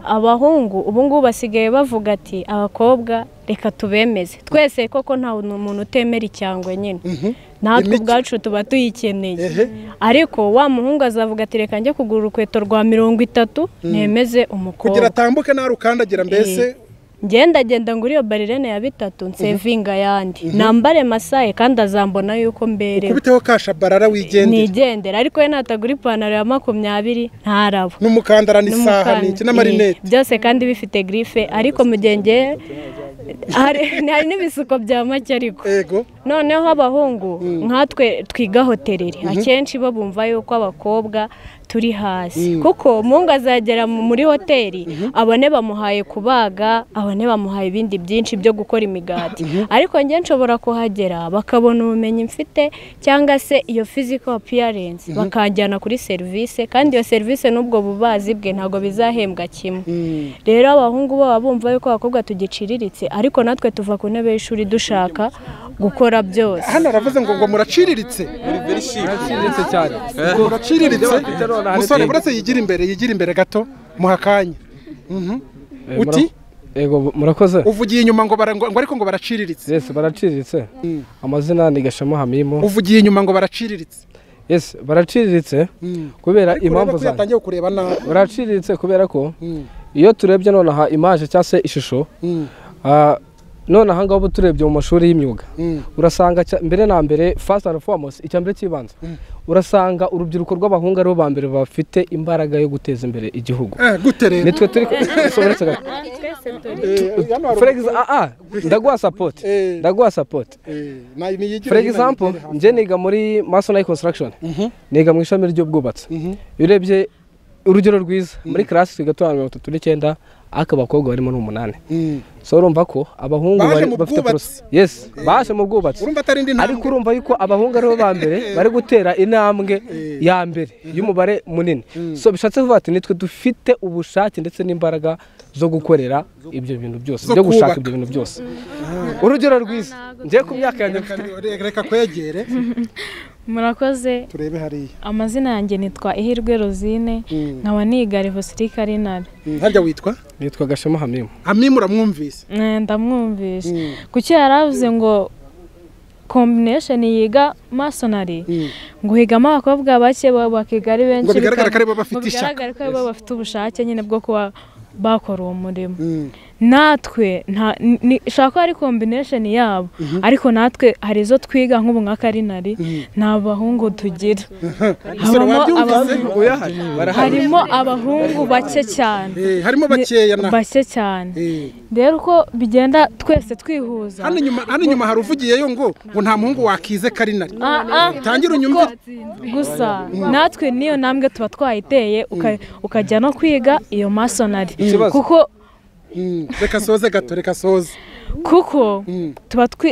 [SPEAKER 14] abahungu ubungubu basigaye bavuga ati abakobwa reka tubemeze twese koko nta muntu utemera icyangwe nyine natwe ubwacu tuba tuyikeneye ariko wa muhungu azavuga ati reka njye kugura urukweto rwa mirongo itatu nemeze umukobwa
[SPEAKER 1] kugira atambuke nawe ukandagira mbese
[SPEAKER 14] ngenda genda nguriyo barirene ya bitatu nsevinga yandi nambare masaye kandi azambona yuko mbere
[SPEAKER 1] ukubiteho kasha barara wigendera
[SPEAKER 14] nigendera ariko we natagura ipantaro ya makumyabiri ntarabo
[SPEAKER 1] n'umukandara n'isaha n'iki n'amarinete
[SPEAKER 14] byose kandi bifite girife ariko mu gihe nge hari n'ibisuko bya make ariko noneho abahungu nkatwe twiga hotereri akenshi bo bumva yuko abakobwa turi hasi kuko umuhungu azagera muri hoteli abone bamuhaye kubaga abone bamuhaye ibindi byinshi byo gukora imigati ariko njye nshobora kuhagera bakabona ubumenyi mfite cyangwa se iyo fiziko apiyarensi bakanjyana kuri serivisi kandi iyo serivisi n'ubwo bubazi bwe ntabwo bizahembwa kimwe rero abahungu baba bumva yuko abakobwa tugiciriritse ariko natwe tuva ku ntebe y'ishuri dushaka gukora byose
[SPEAKER 1] hano aravuze ngo ngo muraciriritse
[SPEAKER 15] muraciriritse cyane
[SPEAKER 1] muraciriritse musore buretse yigira imbere yigira imbere gato muhakanya uti
[SPEAKER 15] murakoze
[SPEAKER 1] uvugiye inyuma ngo ariko ngo baraciriritse
[SPEAKER 15] yesi baraciriritse amazina ni gashema hamimo
[SPEAKER 1] uvugiye inyuma ngo baraciriritse
[SPEAKER 15] yesi baraciriritse kubera impamvu
[SPEAKER 1] zawe yatangiye kureba nabi
[SPEAKER 15] baraciriritse kubera ko iyo turebye nonaha imaje cyangwa se ishusho none aha ngaha uba turebye mu mashuri y'imyuga urasanga mbere na mbere fasiti andi fomosi icya mbere cy'ibanza urasanga urubyiruko rw'abahungu aribo ba mbere bafite imbaraga yo guteza imbere igihugu nitwe turi kubisobanutse gato ndaguha sapoti ndaguha sapoti for example njye niga muri masona construction niga mu ishami ry'ubwubatsi iyo urebye urugero rwiza muri karasi twiga turi mirongo itatu n'icyenda ariko abakobwa barimo ni umunani so urumva ko abahungu bafite porose yesi baje mu bwubatsi ariko urumva yuko abahungu aribo ba mbere bari gutera intambwe ya mbere y'umubare munini so bishatse kuvuga ati nitwe dufite ubushake ndetse n'imbaraga zo gukorera ibyo bintu byose byo gushaka ibyo bintu byose urugero rwiza ngiye ku myaka yanjye
[SPEAKER 1] reka kwegere
[SPEAKER 14] murakoze
[SPEAKER 1] turebe hariya
[SPEAKER 14] amazina yanjye nitwa ihirwe rozine nkaba niga revosiri karinari
[SPEAKER 1] hajya witwa
[SPEAKER 15] nitwa gashema hamimu
[SPEAKER 1] hamimu uramwumvise
[SPEAKER 14] ndamwumvise kuki yaravuze ngo kombinesheni yiga masonari ngo higamo abakobwa bake bakiga ari benshi
[SPEAKER 1] ngo bigaragara ko aribo bafite ishaka
[SPEAKER 14] bigaragara ko aribo bafite ubushake nyine bwo kuba bakora uwo murimo natwe nshaka ko ari kombinesheni yabo ariko natwe hari izo twiga nk'ubu nka karinari nta bahungu tugira harimo abahungu bake cyane
[SPEAKER 1] harimo bakeya
[SPEAKER 14] bake cyane rero uko bigenda twese twihuza
[SPEAKER 1] hano inyuma hari uvugiyeyo ngo ngo nta muhungu wakize karinari tangira unyumve
[SPEAKER 14] gusa natwe niyo ntambwe tuba twayiteye ukajya no kwiga iyo masonari kuko
[SPEAKER 1] reka soze gato reka soze
[SPEAKER 14] kuko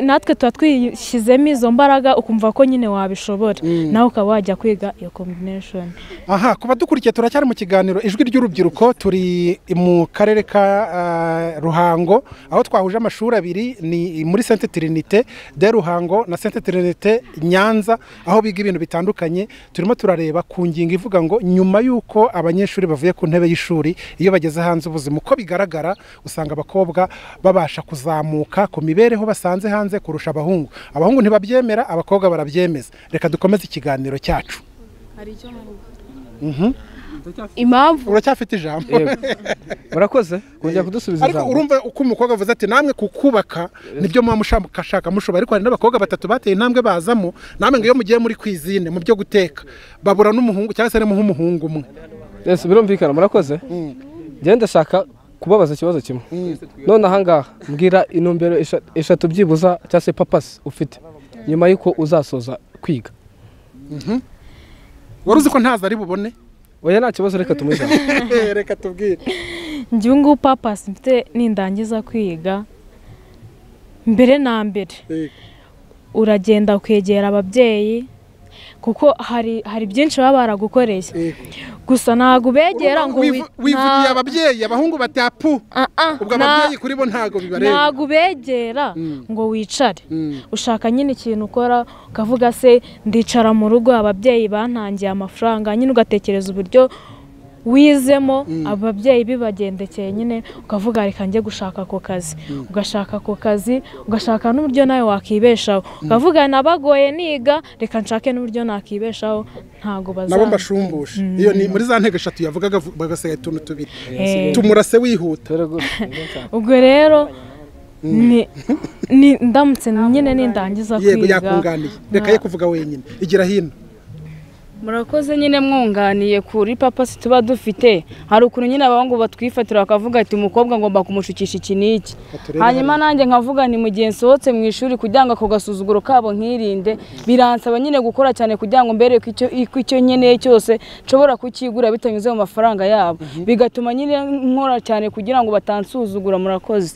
[SPEAKER 14] natwe tuba twishyizemo izo mbaraga ukumva ko nyine wabishobora nawe ukaba wajya kwiga iyo kombinesheni
[SPEAKER 1] aha kuba dukurikiye turacyari mu kiganiro ijwi ry'urubyiruko turi mu karere ka ruhango aho twahuje amashuri abiri ni muri sente tirinite de ruhango na sente tirinite nyanza aho biga ibintu bitandukanye turimo turareba ku ngingo ivuga ngo nyuma y'uko abanyeshuri bavuye ku ntebe y'ishuri iyo bageze hanze ubuzima uko bigaragara usanga abakobwa babasha kuzamuka ku mibereho basanze hanze kurusha abahungu abahungu ntibabyemera abakobwa barabyemeza reka dukomeze ikiganiro cyacu
[SPEAKER 12] impamvu
[SPEAKER 1] uracyafite ijambo
[SPEAKER 15] murakoze kongera kudusubiza
[SPEAKER 1] ariko urumva uko umukobwa avuze ati namwe kukubaka nibyo muba mushaka mushoboye ariko hari n'abakobwa batatu bateye intambwe bazamo namwe ngo iyo mugiye muri kwizine mu byo guteka babura n'umuhungu cyangwa se harimo nk'umuhungu umwe
[SPEAKER 15] birumvikana murakoze ngenda shaka kubabaza ikibazo kimwe none ahangaha mbwira intumbero eshatu byibuza cyangwa se papasi ufite nyuma y'uko uzasoza kwiga
[SPEAKER 1] wari uzi ko ntazo ari bubone
[SPEAKER 12] oya nta kibazo reka tumujyane
[SPEAKER 1] reka tubwire
[SPEAKER 16] ngewe ngubu papasi mfite nindangiza kwiga mbere na mbere uragenda kwegera ababyeyi kuko hari hari byinshi baba baragukoreye gusa ntabwo ubegera ngo
[SPEAKER 1] wivugiye ababyeyi abahungu batapu ubwo ababyeyi kuri bo ntabwo bibareba
[SPEAKER 16] ntabwo ubegera ngo wicare ushaka nyine ikintu ukora ukavuga se ndicara mu rugo ababyeyi bantangiye amafaranga nyine ugatekereza uburyo wizemo ababyeyi bibagendekeye nyine ukavuga reka njye gushaka ako kazi ugashaka ako kazi ugashaka n'uburyo nawe wakibeshaho ukavuga nabagoye niga reka nshake n'uburyo nakibeshaho ntabwo
[SPEAKER 1] nabo
[SPEAKER 16] bazaba
[SPEAKER 1] mbashumbushe iyo ni muri za ntego eshatu yavugaga bagasigaye utuntu tubiri tumurase wihuta
[SPEAKER 16] ubwo rero ni- ni- ndamutse nyine nindangiza
[SPEAKER 1] yego
[SPEAKER 16] kwiga
[SPEAKER 1] yakunganiye reka ye kuvuga wenyine igira hino
[SPEAKER 7] murakoze nyine mwunganiye kuri papasi tuba dufite hari ukuntu nyine abahungu batwifatira bakavuga ati umukobwa ngomba kumushukisha iki n'iki hanyuma nanjye nkavuga nti mu gihe nsohotse mu ishuri kugira ngo ako gasuzuguro kabo nkirinde biransaba nyine gukora cyane kugira ngo mbere ko icyo- ko icyo nkeneye cyose nshobora kukigura bitanyuze mu mafaranga yabo bigatuma nyine nkora cyane kugira ngo batansuzugura murakoze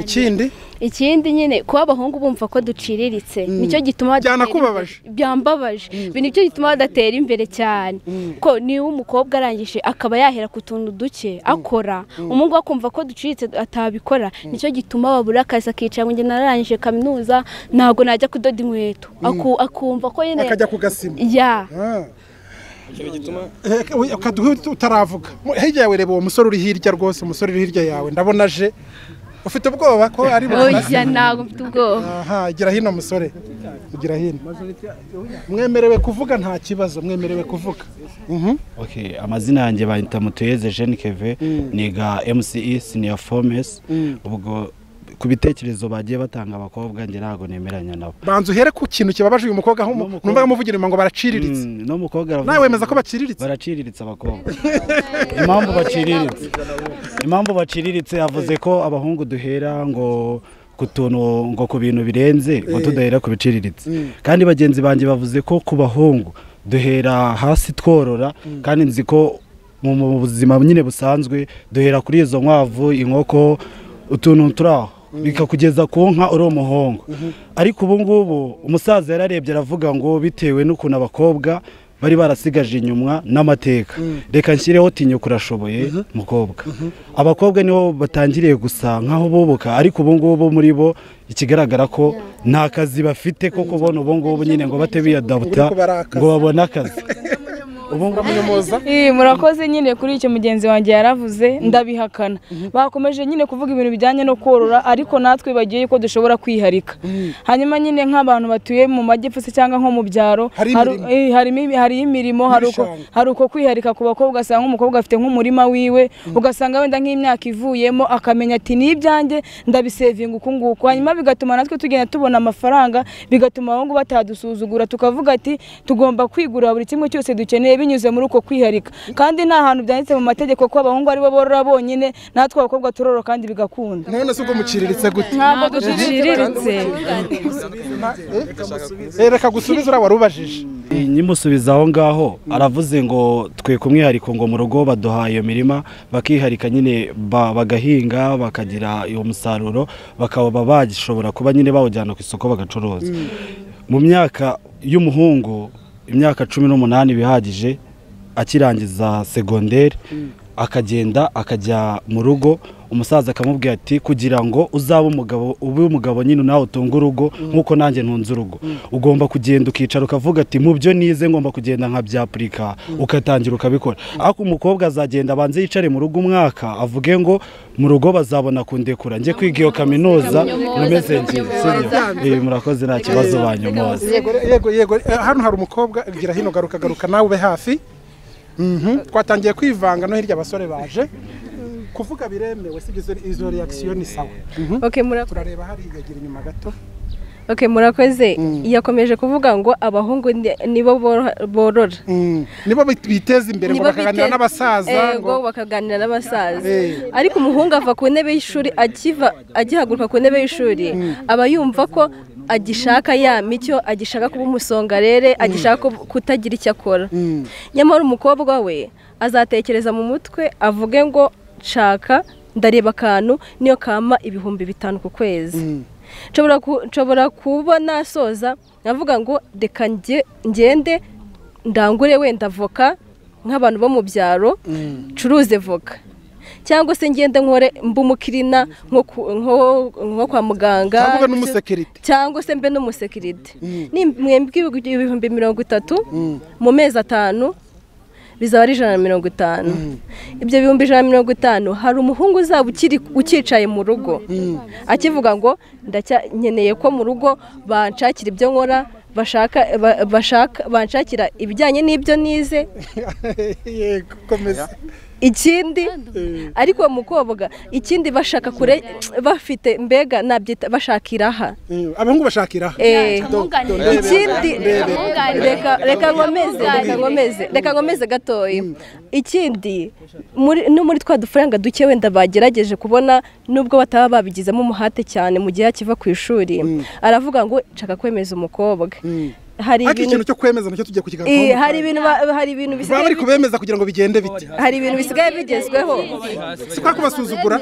[SPEAKER 1] ikindi
[SPEAKER 2] ikindi nyine kuba abahungu bumva ko duciriritse nicyo gituma badatera
[SPEAKER 1] Byanakubabaje?
[SPEAKER 2] imbere. byambabaje Ibi nicyo gituma badatera imbere cyane ko niba umukobwa arangije akaba yahera ku tuntu duke akora umuhungu we akumva ko duciritse atabikora nicyo gituma babura akazi akicara ngo njye nararangije kaminuza ntabwo najya kudoda inkweto Aku- akumva ko nyine
[SPEAKER 1] akajya ku gasima
[SPEAKER 2] ya
[SPEAKER 1] ukaduha utaravuga Mu- hirya yawe reba uwo musore uri hirya rwose umusore uri hirya yawe ndabona aje ufite ubwoba ko ari
[SPEAKER 2] oya ntabwo mfite ubwoba
[SPEAKER 1] aha gira hino musore gira hino mwemerewe kuvuga nta kibazo mwemerewe kuvuga Mhm.
[SPEAKER 17] Okay, amazina yanjye bayita mutuyeze Jean Keve niga MCE senior formes ubwo ku bitekerezo bagiye batanga abakobwa njye ntabwo nemeranya nabo
[SPEAKER 1] banza uhere ku kintu kibabaje uyu mukobwa aho mu- numvaga muvugira ngo baraciriritse
[SPEAKER 17] no mukobwa
[SPEAKER 1] nawe wemeza ko baciriritse
[SPEAKER 17] baraciriritse abakobwa impamvu baciriritse impamvu baciriritse yavuze ko abahungu duhera ngo ku tuntu ngo ku bintu birenze ngo
[SPEAKER 18] Eh.
[SPEAKER 17] tudahera ku biciriritse kandi bagenzi banjye bavuze ko ku bahungu duhera hasi tworora kandi nzi ko mu mu buzima nyine busanzwe duhera kuri izo nkwavu inkoko utuntu turi aho bikakugeza ku nka uri umuhungu ariko ubu ngubu umusaza yararebye aravuga ngo bitewe n'ukuntu abakobwa bari barasigaje inyuma n'amateka reka nshyireho tinyuka urashoboye mukobwa abakobwa nibo batangiriye gusa nk'aho bubuka ariko ubu ngubu muri bo ikigaragara ko nta kazi bafite ko kubona ubu ngubu nyine ngo bate biyadabuta
[SPEAKER 1] Ubu barakaza.
[SPEAKER 17] ngo babone akazi
[SPEAKER 7] Eh, murakoze nyine kuri icyo mugenzi wanjye yaravuze ndabihakana bakomeje nyine kuvuga ibintu bijyanye no korora ariko natwe bagiye ko dushobora kwiharika hanyuma nyine nk'abantu batuye mu majyepfo se cyangwa nko mu byaro hari-
[SPEAKER 16] imirimo.
[SPEAKER 7] eh, harimo ibi- hari imirimo hari uko-
[SPEAKER 16] N'ibishanga.
[SPEAKER 7] hari uko kwiharika ku bakobwa ugasanga nk'umukobwa afite nk'umurima wiwe ugasanga wenda nk'imyaka ivuyemo akamenya ati ni ibyanjye ndabisevinga uku nguku hanyuma bigatuma natwe tugenda tubona amafaranga bigatuma abahungu batadusuzugura tukavuga ati tugomba kwigurira buri kimwe cyose dukeneye binyuze muri uko kwiharika kandi nta hantu byanditse mu mategeko ko abahungu aribo borora bonyine natwe abakobwa turorora kandi bigakunda
[SPEAKER 1] none se uko muciriritse gute
[SPEAKER 7] ntabwo duciriritse
[SPEAKER 1] Eh, reka gusubiza uriya wari ubajije
[SPEAKER 17] nyimusubiza aho ngaho aravuze ngo twe ku mwihariko ngo mu rugo baduha iyo mirima bakiharika nyine ba- bagahinga bakagira uwo musaruro bakaba bagishobora kuba nyine bawujyana ku isoko bagacuruza mu myaka y'umuhungu imyaka cumi n'umunani bihagije akirangiza segonderi akagenda akajya mu rugo umusaza akamubwira ati kugira ngo uzabe umugabo ube umugabo nyine nawe utunge urugo nk'uko nanjye ntunze urugo ugomba kugenda ukicara ukavuga ati mu byo nize ngomba kugenda nka byapurika ugatangira ukabikora ariko umukobwa azagenda abanze yicare mu rugo umwaka avuge ngo mu rugo bazabona kundekura njye kwiga iyo kaminuza nimeze njye sibyo Eh, murakoze nta kibazo banyomoza
[SPEAKER 1] yego yego yego Eh, hano hari umukobwa gira hino garuka garuka nawe ube hafi Mhm. twatangiye kwivanga no hirya abasore baje kuvuga biremewe si izo izo reaction ni sawa
[SPEAKER 3] Okay, murakoze.
[SPEAKER 1] turareba hariya gira inyuma gato
[SPEAKER 3] Okay, murakoze yakomeje kuvuga ngo abahungu ni- nibo boro- borora
[SPEAKER 1] nibo biteza imbere ngo
[SPEAKER 3] Nibo
[SPEAKER 1] bakaganira
[SPEAKER 3] biteza-
[SPEAKER 1] n'abasaza ngo
[SPEAKER 3] Ego, bakaganira n'abasaza
[SPEAKER 1] Eh.
[SPEAKER 3] ariko umuhungu ava ku ntebe y'ishuri akiva agihaguruka ku ntebe y'ishuri aba yumva ko agishaka ya micyo agishaka kuba umusongarere agishaka kutagira icyo akora nyamara umukobwa we azatekereza mu mutwe avuge ngo nshaka ndareba akantu niyo kama ibihumbi bitanu ku kwezi nshobora kubona asoza navuga ngo reka ngende ndangure wenda voka nk'abantu bo mu byaro ncuruze voka cyangwa se ngende nkore mba umukirina nko kwa muganga cyangwa se mbe n'umusekirite ni ibihumbi mirongo itatu mu mezi atanu bizaba ari ijana na mirongo itanu ibyo bihumbi ijana na mirongo itanu hari umuhungu uzaba ukicaye mu rugo akivuga ngo nkeneye ko mu rugo banshakira ibyo nkora banshakira ibijyanye n'ibyo nize ikindi ariko uwo mukobwa ikindi bashaka kure bafite mbega nabyita bashakira aha
[SPEAKER 1] abahungu bashakira aha
[SPEAKER 3] ikindi reka nkomeze reka nkomeze reka nkomeze gatoya ikindi no muri twa dufaranga duke wenda bagerageje kubona nubwo bataba babigizemo umuhate cyane mu gihe akiva ku ishuri aravuga ngo nshaka kwemeza umukobwa
[SPEAKER 1] hari ikintu cyo kwemeza nacyo tujya ku kiganiro
[SPEAKER 3] hari ibintu hari ibintu bisigaye
[SPEAKER 1] bari kubemeza kugira ngo bigende bite
[SPEAKER 3] hari ibintu bisigaye bigezweho
[SPEAKER 1] si kwa kubasuzugura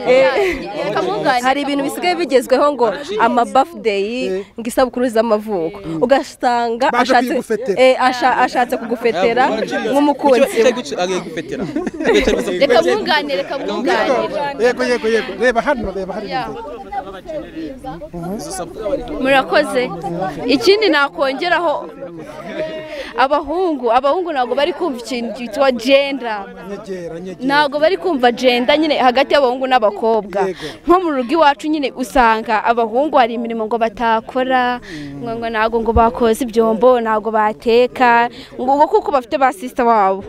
[SPEAKER 3] hari ibintu bisigaye bigezweho ngo ama birthday ngo isabukuru z'amavuko ugasanga ashatse ashatse kugufetera nk'umukunzi
[SPEAKER 1] reka mwunganire reka mwunganire yego yego yego reba hano reba hari
[SPEAKER 12] murakoze ikindi nakongeraho abahungu abahungu ntabwo bari kumva ikintu cyitwa jenda ntabwo bari kumva jenda nyine hagati y'abahungu n'abakobwa nko mu rugo iwacu nyine usanga abahungu hari imirimo ngo batakora ngo ntabwo ngo bakoza ibyombo ntabwo bateka ngo kuko bafite ba sisita wabo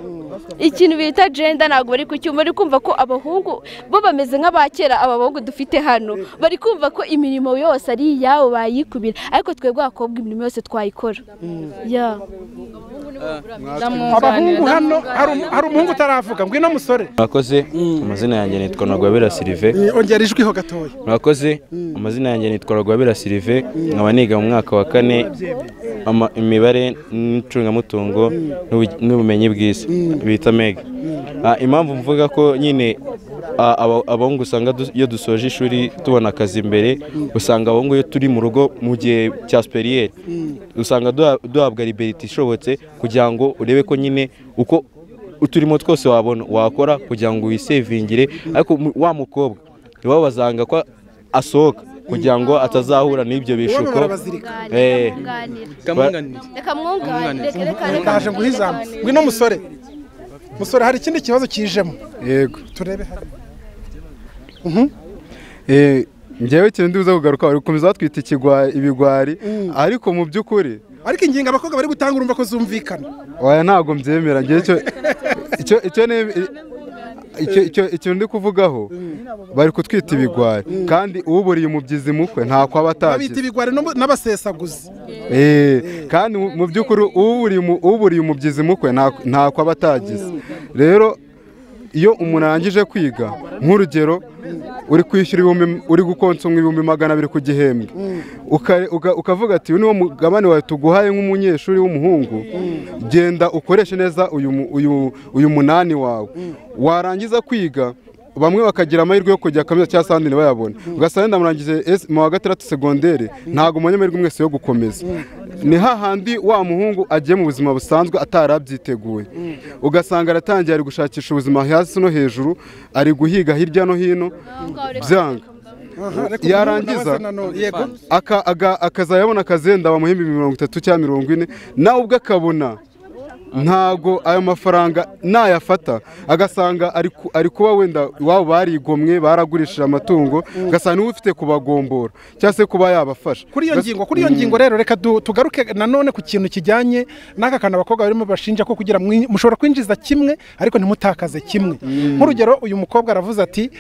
[SPEAKER 12] ikintu bita jenda ntabwo bari kucyumva bari kumva ko abahungu bo bameze nk'abakera aba bahungu dufite hano bari kumva ko imirimo yose ari iyabo bayikubira ariko twebwe abakobwa imirimo yose twayikora
[SPEAKER 1] abahungu hano hari umuhungu utaravuga ngwino musore
[SPEAKER 18] murakoze amazina yanjye nitwa rwabera sirive
[SPEAKER 1] ongera ijwiho gatoya
[SPEAKER 18] murakoze amazina yanjye nitwa rwabera sirive nkaba niga mu mwaka wa kane imibare n'icungamutungo n'ubumenyi bwiza bita mega impamvu mvuga ko nyine abahungu usanga iyo dusoje ishuri tubona akazi imbere usanga abahungu iyo turi mu rugo mu gihe cya superiyeri usanga duhabwa liberite ishobotse kugira ngo urebe ko nyine uko uturimo twose wabona wakora kugira ngo wisevingire ariko wa mukobwa iwabo basanga ko asohoka kugira ngo atazahura n'ibyo bishuko
[SPEAKER 12] reka mwunganire reka reka
[SPEAKER 1] ngwino musore musore hari ikindi kibazo kijemo
[SPEAKER 9] yego
[SPEAKER 1] turebe hano
[SPEAKER 9] ngewe ikintu nduza kugaruka bari gukomeza batwita ibigwari ariko mu by'ukuri
[SPEAKER 1] ariko ingingo abakobwa bari gutanga urumva ko zumvikana
[SPEAKER 9] waya ntabwo mbyemera icyo ndi kuvugaho bari kutwita ibigwari kandi uburiye umubyizi mukwe ntako aba atagira
[SPEAKER 1] babita ibigwari n'abasesaguzi
[SPEAKER 9] kandi mu by'ukuri uburiye umubyizi mukwe ntako aba atagize rero iyo umuntu arangije kwiga nk'urugero uri kwishyura ibihumbi uri gukonsoma ibihumbi magana abiri ku gihembwe ukavuga ati uyu niwo mugabane wawe tuguhaye nk'umunyeshuri w'umuhungu genda ukoreshe neza uyu munani wawe warangiza kwiga bamwe bakagira amahirwe yo kujya kaminuza cyangwa se ahandi ntibayabone ugasanga wenda murangije mu wa gatandatu segonderi ntabwo amahirwe mwese yo gukomeza ni hahandi wa muhungu agiye mu buzima busanzwe atarabyiteguye ugasanga aratangiye ari gushakisha ubuzima hasi no hejuru ari guhiga hirya no hino byanga yarangiza akazayabona akazenda bamuhemba mirongo itatu cyangwa mirongo ine nawe ubwe akabona ntago ayo mafaranga nayafata agasanga ari kuba wenda iwabo barigomwe baragurishije amatungo ugasanga niwe ufite kubagombora cyangwa se kuba yabafasha
[SPEAKER 1] kuri iyo ngingo kuri iyo ngingo rero reka tugaruke nanone ku kintu kijyanye n'aka kantu abakobwa barimo bashinja ko kugira mushobora kwinjiza kimwe ariko ntimutakaze kimwe nk'urugero uyu mukobwa aravuze ati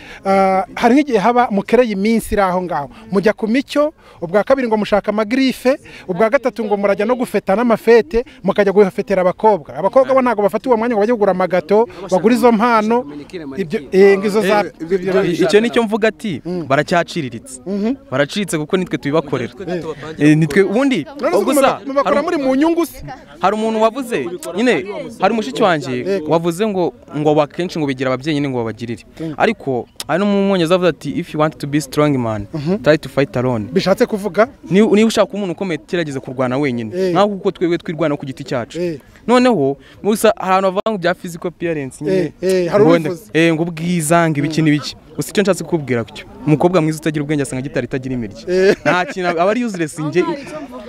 [SPEAKER 1] hari nk'igihe haba mukereye iminsi iri aho ngaho mujya ku micyo ubwa kabiri ngo mushaka amagirife ubwa gatatu ngo murajya no gufeta n'amafete mukajya gufetera abakobwa abakobwa abakobwa bo ntabwo bafata uwo mwanya ngo bajye kugura amagato bagura izo mpano ibyo eh, ngo izo za
[SPEAKER 8] icyo nicyo mvuga ati baracyaciriritse baraciriritse kuko nitwe tubibakorera Eh, nitwe ubundi
[SPEAKER 1] None se
[SPEAKER 8] gusa
[SPEAKER 1] mubakora- mubakora muri mu nyungu se
[SPEAKER 8] hari umuntu wavuze nyine hari mushiki wanjye wavuze ngo ngo akenshi ngo bigira ababyeyi nyine ngo babagirire ariko hari n'umwongereza avuze ati if you want to be strong man try to fight alone
[SPEAKER 1] bishatse kuvuga
[SPEAKER 8] niba ushaka kuba umuntu ukomeye gerageza kurwana wenyine
[SPEAKER 1] Eh.
[SPEAKER 8] nkaho kuko twebwe twirwanaho ku giti cyacu noneho gusa hari ahantu bavuga ngo bya physical appearance nyine
[SPEAKER 1] Eh, eh, hari
[SPEAKER 8] ngo wenda-
[SPEAKER 1] uwifuza.
[SPEAKER 8] eh, ngo ubwiza ngo ibiki n'ibiki gusa icyo nshatse kukubwira cyo umukobwa mwiza utagira ubwenge asanga gitari itagira imirya
[SPEAKER 1] Eh.
[SPEAKER 8] nta kintu aba ari useless nge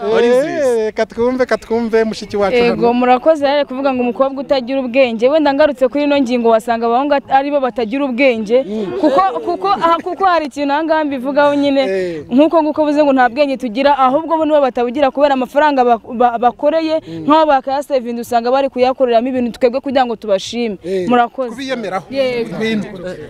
[SPEAKER 1] Eh, katwumve katwumve mushiki wacu
[SPEAKER 7] Ego
[SPEAKER 1] hano.
[SPEAKER 7] murakoze rero kuvuga ngo umukobwa utagira ubwenge wenda ngarutse kuri ino ngingo wasanga abahungu at- ari bo batagira ubwenge kuko kuko aha kuko hari ikintu aha ngaha mbivugaho nyine nk'uko nguko uvuze ngo nta bwenge tugira ahubwo bo nibo batabugira kubera amafaranga bak- ba- bakoreye nk'abo bakayasevinda usanga bari kuyakoreramo ibintu twebwe kugira ngo tubashime murakoze
[SPEAKER 1] kubiyemeraho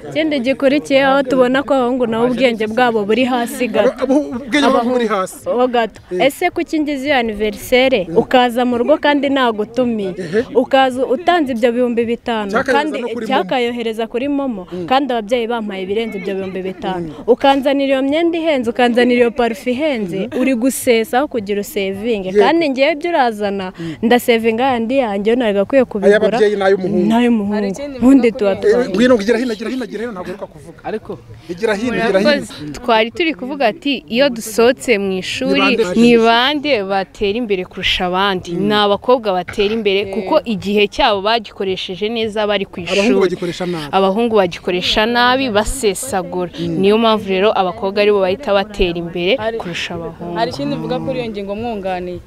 [SPEAKER 14] ikindi gikurikiye aho tubona ko abahungu nabo ubwenge bwabo buri hasi gato
[SPEAKER 1] ubwenge bwabo buri hasi
[SPEAKER 14] gato ese kuki ngize iyo aniverisere ukaza mu rugo kandi nagutumiye ukaza utanze ibyo bihumbi bitanu
[SPEAKER 12] Cyakayohereza
[SPEAKER 14] kandi
[SPEAKER 12] no kuri
[SPEAKER 14] cyakayohereza kuri momo kandi ababyeyi bampaye ibirenze ibyo bihumbi bitanu ukanzanira iyo myenda ihenze ukanzanira iyo parufe ihenze uri gusesa aho kugira usevinge
[SPEAKER 12] Yego.
[SPEAKER 14] kandi ngewe ibyo urazana ndasevinga yandi yanjye ntabwo akwiye kubigura
[SPEAKER 1] ay'ababyeyi n'ay'umuhungu.
[SPEAKER 14] n'ay'umuhungu ubundi tuba
[SPEAKER 1] Eh,
[SPEAKER 14] twari
[SPEAKER 1] ngwino gira hino gira hino gira hino ntabwo uruka kuvuga
[SPEAKER 10] ariko
[SPEAKER 1] gira hino gira hino
[SPEAKER 4] Murakoze. twari turi kuvuga ati iyo dusohotse mu ishuri
[SPEAKER 1] Ni bande
[SPEAKER 4] ni bande batera imbere kurusha abandi ni abakobwa batera imbere kuko igihe cyabo bagikoresheje neza bari ku
[SPEAKER 1] abahungu
[SPEAKER 4] ishuri
[SPEAKER 1] bagikoresha nabi
[SPEAKER 4] abahungu bagikoresha nabi basesagura niyo mpamvu rero abakobwa aribo bahita batera imbere kurusha abahungu
[SPEAKER 7] hari ikindi mvuga kuri iyo ngingo mwunganiye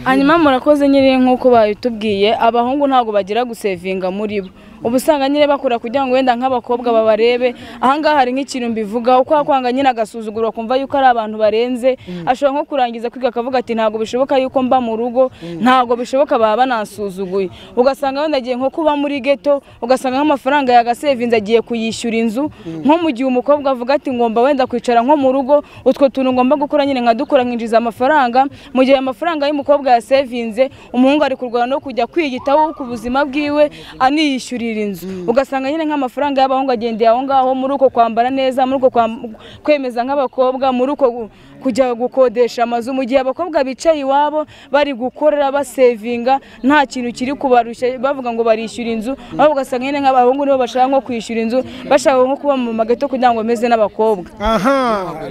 [SPEAKER 7] hanyuma murakoze nyine nk'uko babitubwiye abahungu ntabwo bagira gusevinga muri bo uba usanga nyine bakora kugira ngo wenda nk'abakobwa babarebe ahangaha hari nk'ikintu mbivugaho kwa kwanga nyine agasuzuguro akumva yuko ari abantu barenze ashobora nko kurangiza kwiga akavuga ati ntabwo bishoboka yuko mba mu rugo ntabwo bishoboka baba banansuzuguye ugasanga wenda agiye nko kuba muri geto ugasanga nk'amafaranga yagasevinze agiye kuyishyura inzu nko mu gihe umukobwa avuga ati ngomba wenda kwicara nko mu rugo utwo tuntu ngomba gukora nyine nkadukora nkinjiza amafaranga mu gihe amafaranga y'umukobwa yasevinze umuhungu ari kurwana no kujya kwiyitaho ku buzima bwiwe aniyishyurira inzu ugasanga nyine nk'amafaranga y'abahungu agendeye aho ngaho muri uko kwambara neza muri uko kwam- kwemeza nk'abakobwa muri uko gu- kujya gukodesha amazu mu gihe abakobwa bicaye iwabo bari gukorera basevinga nta kintu kiri kubarushya bavuga ngo barishyura inzu aho ugasanga nyine nk'abahungu nibo bashaka nko kwishyura inzu bashaka nko kuba mu magato kugira ngo bameze n'abakobwa
[SPEAKER 1] aha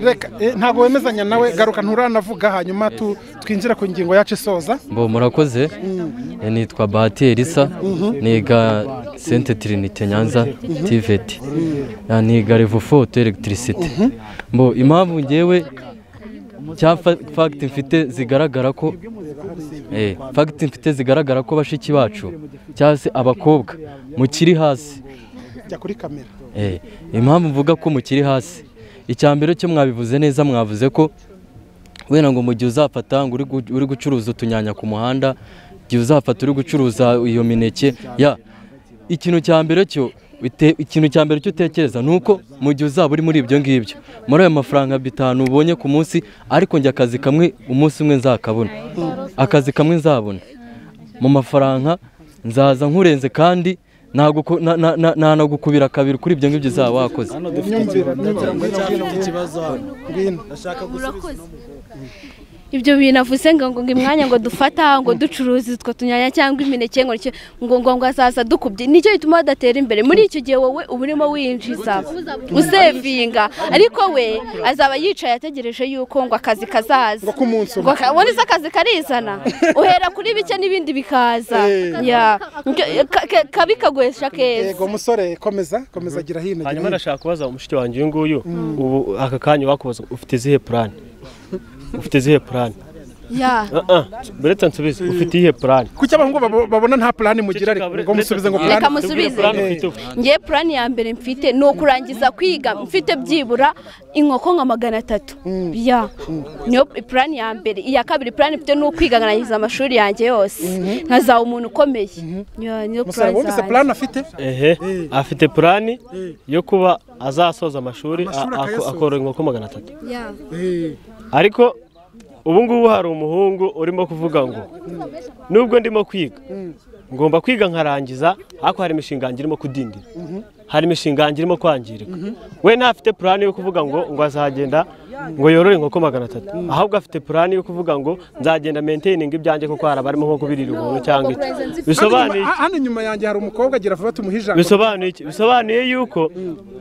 [SPEAKER 1] reka eh, ntabwo wemezanya nawe garuka nturanavuga hanyuma tu- twinjire ku ngingo yacu isoza
[SPEAKER 19] Bo murakoze Eh, nitwa Bahati Elisa niga Sainte Trinite Nyanza
[SPEAKER 1] Mhm.
[SPEAKER 19] TVET Ah, niga Revufu Auto Electricité bo impamvu ngewe cya fa- fact mfite zigaragara ko eh fact mfite zigaragara ko bashiki bacu cyangwa se abakobwa mukiri hasi
[SPEAKER 1] jya kuri kamera
[SPEAKER 19] Eh, impamvu mvuga ko mukiri hasi icya mbere cyo mwabivuze neza mwavuze ko wenda ngo mu gihe uzafata ngo uri gu- uri gucuruza utunyanya ku muhanda igihe uzafata uri gucuruza iyo mineke ya ikintu cya mbere cyo ute- ikintu cya mbere cyo utekereza ni uko mu gihe uzaba uri muri ibyo ngibyo muri ayo mafaranga bitanu ubonye ku munsi ariko njye akazi kamwe umunsi umwe nzakabona akazi kamwe nzabona mu mafaranga nzaza nkurenze kandi naguko- na- na- na- nanagukubira kabiri kuri ibyo ngibyo uzaba wakoze
[SPEAKER 12] ibyo bintu avuze ngo ngo imwanya ngo dufata ngo ducuruze utwo tunyanya cyangwa imineke ngo nicyo- ngo ngo ngo azaza dukubye nicyo gituma badatera imbere muri icyo gihe wowe uba urimo winjiza usevinga ariko we azaba yicaye ategereje yuko ngo akazi kazaza ngo
[SPEAKER 1] k'umunsi
[SPEAKER 12] umwe akazi karizana uhera kuri bike n'ibindi bikaza Ya. Ka- ka- kabi kaguhesha keza
[SPEAKER 1] yego musore komeza komeza gira hino
[SPEAKER 13] hanyuma ndashaka kubaza umushiki wanjye uyu nguyu ubu aka kanya wakubaza ufite izihe purani ufite izihe purani
[SPEAKER 12] ya
[SPEAKER 13] beretse nsubize ufite iyihe purani
[SPEAKER 1] kuki abahungu babo- babona nta plani mugira ariko ngo musubize ngo
[SPEAKER 12] reka
[SPEAKER 1] plani
[SPEAKER 12] musubize ngewe purani ya mbere mfite ni ukurangiza kwiga mfite byibura inkoko nka magana atatu ya niyo purani ya mbere iya kabiri purani mfite ni ukwiga nkarangiza amashuri yanjye yose nkazaba umuntu ukomeye Ya, niyo
[SPEAKER 1] Musaba
[SPEAKER 12] purani
[SPEAKER 1] wumvise
[SPEAKER 12] zanjye.
[SPEAKER 1] plan afite
[SPEAKER 13] ehe afite purani yo kuba azasoza amashuri
[SPEAKER 1] Amashuri
[SPEAKER 13] a- ako-
[SPEAKER 1] akayasoza.
[SPEAKER 13] akorora inkoko magana atatu
[SPEAKER 12] Ya.
[SPEAKER 13] ariko ubu ngubu hari umuhungu urimo kuvuga ngo nubwo ndimo kwiga ngomba kwiga nkarangiza ariko hari imishinga yanjye irimo kudindira hari imishinga yanjye irimo kwangirika we ntafite purani yo kuvuga ngo ngo azagenda ngo yorore inkoko magana atatu ahubwo afite purani yo kuvuga ngo nzagenda menteyininga ibyanjye kuko hari abarimo nko kubirira ubuntu cyangwa iki bisobanuye iki?
[SPEAKER 1] hano inyuma yanjye hari umukobwa agira vuba tumuhe ijambo
[SPEAKER 13] bisobanuye iki bisobanuye yuko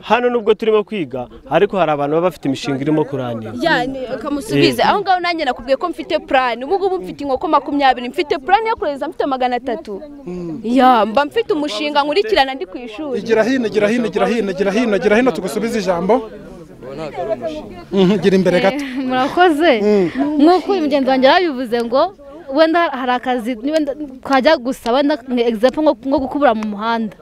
[SPEAKER 13] hano nubwo turimo kwiga ariko hari abantu baba bafite imishinga irimo kurangira
[SPEAKER 12] Ya, ni- ukamusubiza
[SPEAKER 13] Eh.
[SPEAKER 12] aho ngaho nanjye nakubwiye ko mfite purani ubu ngubu mfite inkoko makumyabiri mfite purani yo kohereza mfite magana atatu ya mba mfite umushinga nkurikirana ndi ku ishuri
[SPEAKER 1] gira hino gira hino gira hino gira hino gira hino tugusubize ijambo Mhm, gira imbere gato
[SPEAKER 11] Eh, murakoze nk'uko uyu mugenzi wanjye yabivuze ngo wenda hari akazi ni wenda twajya gusa wenda egisepo nko gukubura mu muhanda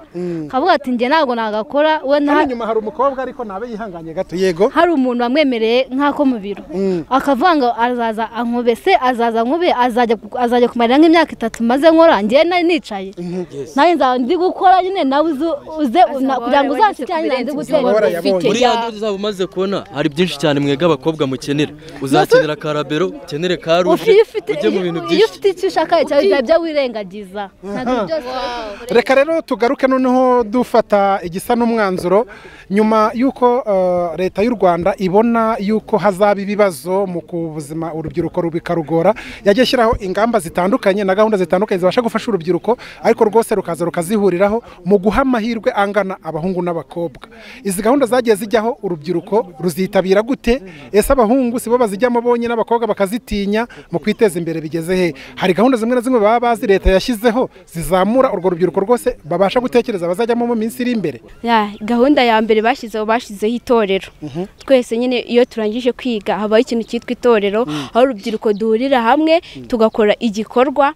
[SPEAKER 11] kavuga ati njye ntabwo nagakora wenda
[SPEAKER 1] hano
[SPEAKER 11] hari-
[SPEAKER 1] inyuma hari umukobwa ariko ntabe yihanganye gato yego
[SPEAKER 11] hari umuntu wamwemereye nk'ako mu biro akavuga ngo azaza ankubese azaza nkube azajya azajya kumarira nk'imyaka itatu maze nkora njyewe nari nicaye nanjye nzaba ndi gukora nyine nawe uze- uze na- kugira ngo uzashyikirane nanjye nze gutera imbere
[SPEAKER 19] uriya ndodo uzaba umaze kubona hari byinshi cyane mwebwe abakobwa mukenera uzakenera ka rabero ukenere ka ruje
[SPEAKER 11] Iyo ufite-
[SPEAKER 19] ujye mu bintu
[SPEAKER 11] iyo
[SPEAKER 19] byinshi
[SPEAKER 11] ufite icyo ushaka cyawe byaba byawirengagiza ntabwo byose
[SPEAKER 1] reka rero tugaruke noneho dufata igisa n'umwanzuro nyuma y'uko eh, leta y'u rwanda ibona y'uko hazaba ibibazo mu ku buzima urubyiruko rubikarugora yajya ishyiraho ingamba zitandukanye na gahunda zitandukanye zibasha gufasha urubyiruko ariko rwose rukaza rukazihuriraho mu guha amahirwe angana abahungu n'abakobwa izi gahunda zagiye zijyaho urubyiruko ruzitabira gute ese abahungu sibo bazijyamo bonyine abakobwa bakazitinya mu kwiteza imbere bigeze he hari gahunda zimwe na zimwe baba bazi leta yashyizeho zizamura urwo rubyiruko rwose babasha gutekereza bazajyamo mu minsi iri imbere
[SPEAKER 12] Ya, gahunda ya mbere bashyizeho bashyizeho itorero twese nyine iyo turangije kwiga habaho ikintu cyitwa itorero aho urubyiruko duhurira hamwe tugakora igikorwa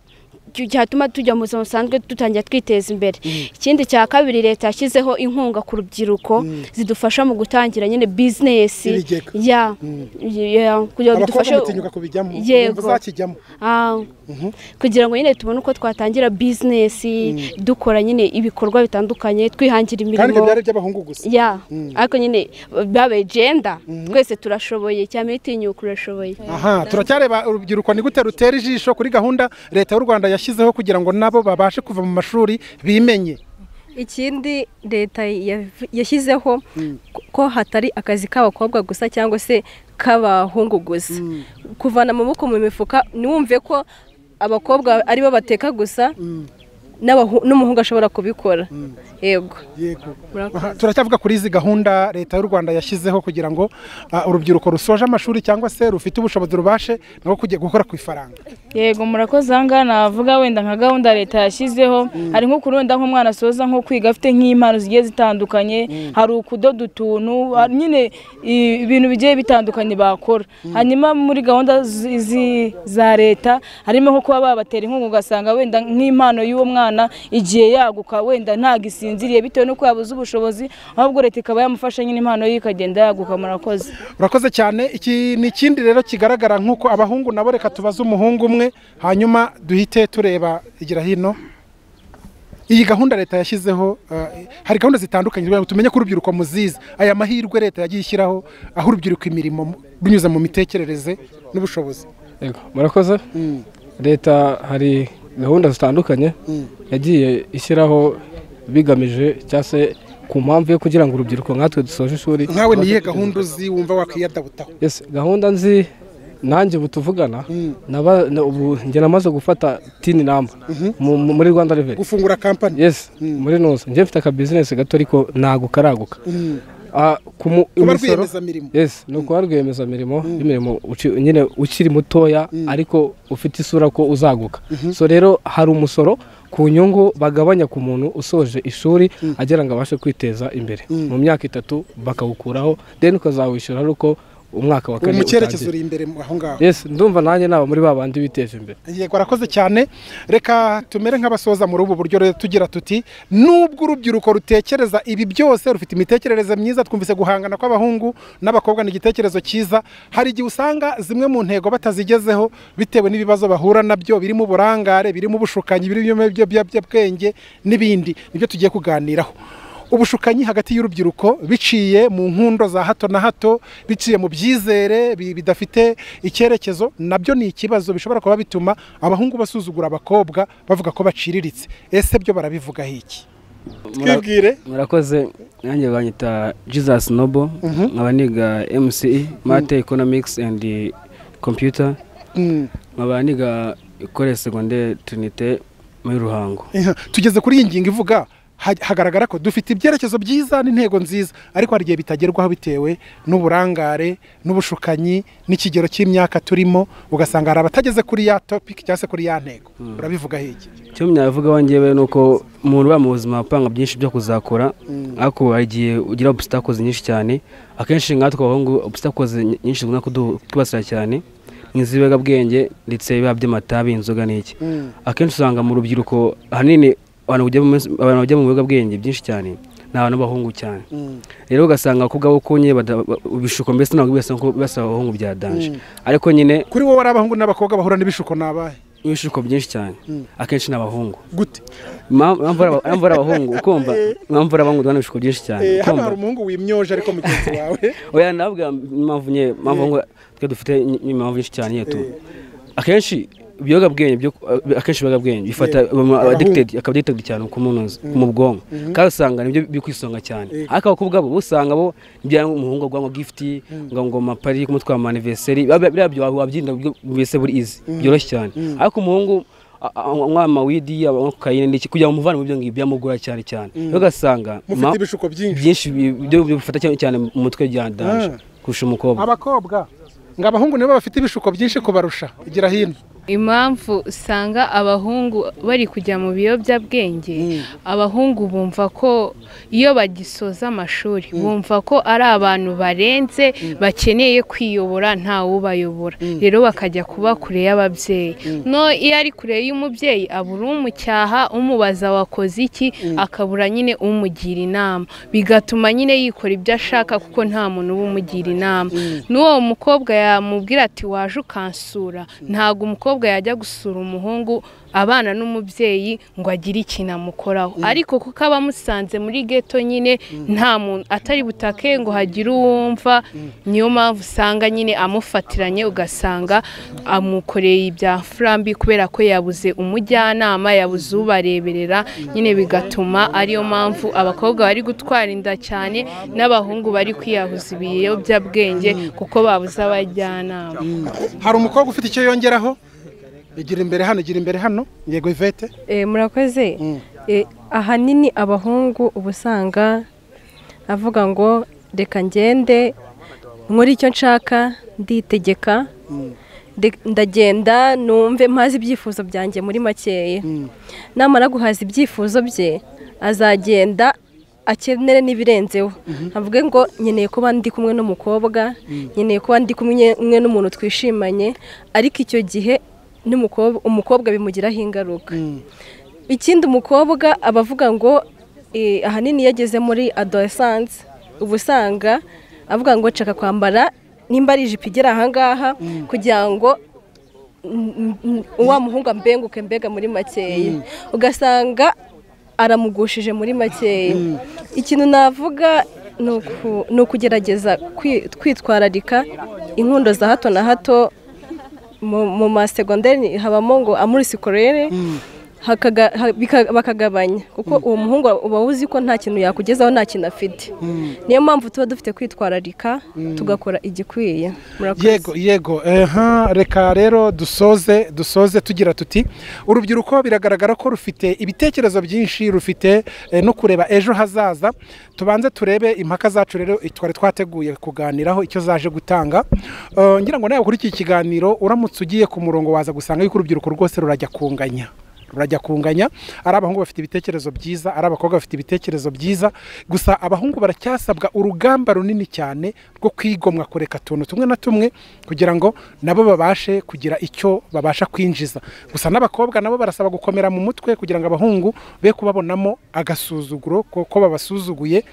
[SPEAKER 12] cyo- cyatuma tujya mu buzima busanzwe dutangira twiteza imbere ikindi cya kabiri leta yashyizeho inkunga ku rubyiruko zidufasha mu gutangira nyine bizinesi
[SPEAKER 1] Ibigega.
[SPEAKER 12] ya ya- kugira ngo
[SPEAKER 1] abakobwa
[SPEAKER 12] bidufashe
[SPEAKER 1] mutinyuka kubijyamo
[SPEAKER 12] Yego.
[SPEAKER 1] yego uzakijyamo
[SPEAKER 12] Ah, kugira ngo nyine tubone uko twatangira bizinesi dukora nyine ibikorwa bitandukanye twihangira
[SPEAKER 1] kandi
[SPEAKER 12] imirimo
[SPEAKER 1] ibyo byari iby'abahungu gusa
[SPEAKER 12] ya
[SPEAKER 1] Mm.
[SPEAKER 12] ariko nyine babaye jenda twese turashoboye cyane itinyuka urashoboye
[SPEAKER 1] aha turacyareba urubyiruko ni gute rutera ijisho kuri gahunda leta y'u rwanda yashyizeho kugira ngo nabo babashe kuva mu mashuri bimenye
[SPEAKER 20] ikindi leta yav- yashyizeho ko hatari akazi k'abakobwa gusa cyangwa se k'abahungu gusa kuvana amaboko mu mifuka ntiwumve ko abakobwa aribo bateka gusa n'abahu- n'umuhungu ashobora kubikora yego
[SPEAKER 1] Aha, turacyavuga kuri izi gahunda leta y'u rwanda yashyizeho kugira ngo ah, urubyiruko rusoje amashuri cyangwa se rufite ubushobozi rubashe nabo kujya gukora ku ifaranga
[SPEAKER 7] yego murakoze aha ngaha navuga wenda nka gahunda leta yashyizeho hari nko kurunda nk'umwana asoza nko kwiga afite nk'impano zigiye zitandukanye hari ukudoda utuntu hari nyine i- ibintu bigiye bitandukanye bakora hanyuma muri gahunda zi- zi- za leta harimo nko kuba babatera inkunga ugasanga wenda nk'impano y'uwo mwana igihe yaguka wenda ntabwo isinziriye bitewe n'uko yabuze ubushobozi ahubwo leta ikaba yamufasha nyine impano ye ikagenda yaguka murakoze
[SPEAKER 1] urakoze cyane iki ni ikindi rero kigaragara nk'uko abahungu nabo reka tubaze umuhungu umwe hanyuma duhite tureba igira hino iyi gahunda leta yashyizeho ah, hari gahunda zitandukanye kugira ngo tumenye ko urubyiruko muzizi aya mahirwe leta yagiye ishyiraho aho urubyiruko imirimo mu- runyuze mu mitekerereze n'ubushobozi
[SPEAKER 15] Yego, murakoze leta hari gahunda zitandukanye yagiye ishyiraho bigamije cyangwa se ku mpamvu yo kugira ngo urubyiruko nkatwe dusoje ishuri
[SPEAKER 1] nkawe ni iyihe gahunda uzi wumva wakwiyadabutaho
[SPEAKER 15] Yes, gahunda nzi nanjye ubu tuvugana naba- na- ubu njye namaze gufata tini namba mu- mu- muri rwanda reveni
[SPEAKER 1] gufungura kampani
[SPEAKER 15] yes muri nusu njye mfite akabizinesi gato ariko ntago karaguka Ah, ku mu-
[SPEAKER 1] Kuba
[SPEAKER 15] imisoro-
[SPEAKER 1] rwiyemezamirimo.
[SPEAKER 15] yes ni ukuba rwiyemezamirimo imirimo uci- nyine ukiri mutoya ariko ufite isura ko uzaguka so rero hari umusoro ku nyungu bagabanya ku muntu usoje ishuri agira ngo abashe kwiteza imbere mu myaka itatu bakawukuraho then ukazawishyura ari uko umwaka wa
[SPEAKER 1] uwo
[SPEAKER 15] kane
[SPEAKER 1] mu cyerekezo uri
[SPEAKER 15] utangiye.
[SPEAKER 1] imbere mu- aho ngaho
[SPEAKER 15] yes ndumva nanjye naba muri ba bandi biteje imbere
[SPEAKER 1] yego arakoze cyane reka tumere nk'abasoza muri ubu buryo rero tugira tuti nubwo urubyiruko rutekereza ibi byose rufite imitekerereze myiza twumvise guhangana kw'abahungu n'abakobwa ni igitekerezo cyiza hari igihe usanga zimwe mu ntego batazigezeho bitewe n'ibibazo bahura nabyo birimo uburangare birimo ubushukanyi birimo ibiyobyabwenge n'ibindi nibyo tugiye kuganiraho ubushukanyi hagati y'urubyiruko biciye mu nkundo za hato na hato biciye mu byizere bi- bidafite icyerekezo nabyo ni ikibazo bishobora kuba bituma abahungu basuzugura abakobwa bavuga ko baciriritse ese byo barabivugaho iki twibwire
[SPEAKER 21] murakoze nanjye banyita jesus nobo
[SPEAKER 1] Mhm.
[SPEAKER 21] nkaba niga mce mate economics and computer nkaba niga ikore secondaire trinite muri ruhango
[SPEAKER 1] Iha, tugeze kuri iyi ngingo ivuga ha- hagaragara ko dufite ibyerekezo byiza n'intego nziza ariko hari igihe bitagerwaho bitewe n'uburangare n'ubushukanyi n'ikigero cy'imyaka turimo ugasanga hari abatageze kuri ya topic cyangwa se kuri ya ntego urabivugaho iki
[SPEAKER 21] icyo mwabivugaho njyewe ni uko umuntu uba mu buzima apanga byinshi byo kuzakora ariko hari igihe ugira obstacles nyinshi cyane akenshi nkatwe abahungu obstacles ny- nyinshi zikunda kutwibasira cyane nk'izibiyobyabwenge ndetse biba by'amatabi inzoga n'iki
[SPEAKER 2] Mm.
[SPEAKER 21] akenshi usanga mu rubyiruko ahanini abantu bajya mu minsi- abantu bajya mu biyobyabwenge byinshi cyane ni abana b'abahungu cyane rero ugasanga abakobwa bo konye bada- ba- ibishuko mbese ntabwo bibasaba ko- bibasaba abahungu bya danje
[SPEAKER 1] Mm.
[SPEAKER 21] ariko nyine
[SPEAKER 1] kuri wowe ari abahungu n'abakobwa bahura n'ibishuko nabahe
[SPEAKER 21] ibishuko byinshi cyane
[SPEAKER 1] Mm.
[SPEAKER 21] akenshi ni abahungu
[SPEAKER 1] gute
[SPEAKER 21] impamvu ari abahungu ukumva impamvu ari abahungu duhana ibishuko byinshi cyane
[SPEAKER 1] Eh, hano
[SPEAKER 21] ukumva
[SPEAKER 1] hari umuhungu wimyoje ariko mugenzi wawe
[SPEAKER 21] oya nabwa impamvu nye impamvu ngo twe dufite ny- impamvu nyinshi cyane nyine tu akenshi ibiyobyabwenge byo akenshi ibiyobyabwenge bifata
[SPEAKER 15] Eh,
[SPEAKER 21] um,
[SPEAKER 15] abahungu.
[SPEAKER 21] addicted akaba addicted cyane ku muntu ku mu bwonko
[SPEAKER 15] Mhm.
[SPEAKER 21] kandi usanga nibyo biri ku isonga cyane
[SPEAKER 15] Eh.
[SPEAKER 21] ariko abakobwa bo bo usanga bo nibyo yanga umuhungu agwa ngo gift ngo ngo mapari kumutwara anniversary biriya byo wabyinda mu buryo bwese buri izi
[SPEAKER 15] Mm.
[SPEAKER 21] byoroshye cyane
[SPEAKER 15] Mm.
[SPEAKER 21] ariko umuhungu a- a- anywa amawidi anywa kokayine n'iki kugira ngo umuvane mu byo ngibyo byamugora cyane cyane
[SPEAKER 1] Mm.
[SPEAKER 21] rero ugasanga
[SPEAKER 1] Mufite
[SPEAKER 21] ma-
[SPEAKER 1] ibishuko byinshi.
[SPEAKER 21] byinshi bi- byo byo bifata cyane cyane mu mutwe bya danje
[SPEAKER 1] Ah.
[SPEAKER 21] kurusha umukobwa
[SPEAKER 1] abakobwa ngo abahungu nibo bafite ibishuko byinshi kubarusha igira hino
[SPEAKER 4] impamvu usanga abahungu bari kujya mu biyobyabwenge abahungu bumva ko iyo bagisoza amashuri bumva ko ari abantu barenze bakeneye kwiyobora ntawubayobora rero bakajya kuba kure y'ababyeyi no iyo ari kure y'umubyeyi abura umucyaha umubaza wakoze iki akabura nyine umugira inama bigatuma nyine yikora ibyo ashaka kuko nta muntu uba umugira inama n'uwo mukobwa yamubwira ati waje ukansura ntabwo umukobwa yajya gusura umuhungu abana n'umubyeyi ngo agire ikintu amukoraho ariko kuko aba amusanze muri geto nyine nta muntu atari butake ngo hagire uwumva niyo mpamvu usanga nyine amufatiranye ugasanga amukoreye ibya furambi kubera ko yabuze umujyanama yabuze ubareberera nyine bigatuma ariyo mpamvu abakobwa bari gutwara inda cyane n'abahungu bari kwiyahuza ibiyobyabwenge kuko babuze abajyanama
[SPEAKER 1] hari umukobwa ufite icyo yongeraho igira imbere hano igira imbere hano yego ivete
[SPEAKER 3] Eh, murakoze Eh, ahanini abahungu uba usanga avuga ngo reka ngende nkore icyo nshaka nditegeka ndi- ndagenda numve mpazi ibyifuzo byanjye muri makeya namara guhaza ibyifuzo bye azagenda akenere n'ibirenzeho avuge ngo nkeneye kuba ndi kumwe n'umukobwa
[SPEAKER 2] Mm.
[SPEAKER 3] nkeneye kuba ndi kumwe kumwe n'umuntu twishimanye ariko icyo gihe n'umukobwa umukobwa bimugiraho ingaruka ikindi umukobwa aba avuga ngo eh, ahanini iyo ageze muri adolescence uba usanga avuga ngo nshaka kwambara nimba ari ijipo igera ahangaha kugira ngo n- n- wa muhungu ambenguke mbega muri makeya ugasanga aramugushije muri makeya ikintu navuga ni uku- ni ukugerageza kwi- kwitwararika inkundo za hato na hato mu- mu masegonderi habamo ngo amurisikorere hakaga- ha- bika- bakagabanya kuko uwo muhungu uba uzi ko nta kintu yakugezaho nta kintu afite niyo mpamvu tuba dufite kwitwararika
[SPEAKER 1] Mm.
[SPEAKER 3] tugakora igikwiye murakoze
[SPEAKER 1] yego yego eha reka rero dusoze dusoze tugira tuti urubyiruko biragaragara ko rufite ibitekerezo byinshi rufite eh, no kureba ejo hazaza tubanze turebe impaka zacu rero twari twateguye kuganiraho icyo zaje gutanga Eh, ngira ngo nawe ukurikiye ikiganiro uramutse ugiye ku murongo waza gusanga yuko urubyiruko rwose rurajya kunganya rurajya kunganya ari abahungu bafite ibitekerezo byiza ari abakobwa bafite ibitekerezo byiza gusa abahungu baracyasabwa urugamba runini cyane rwo kwigomwa kureka utuntu tumwe na tumwe kugira ngo nabo babashe kugira icyo babasha kwinjiza gusa n'abakobwa nabo barasaba gukomera mu mutwe kugira ngo abahungu be kubabonamo agasuzuguro ko ko babasuzuguye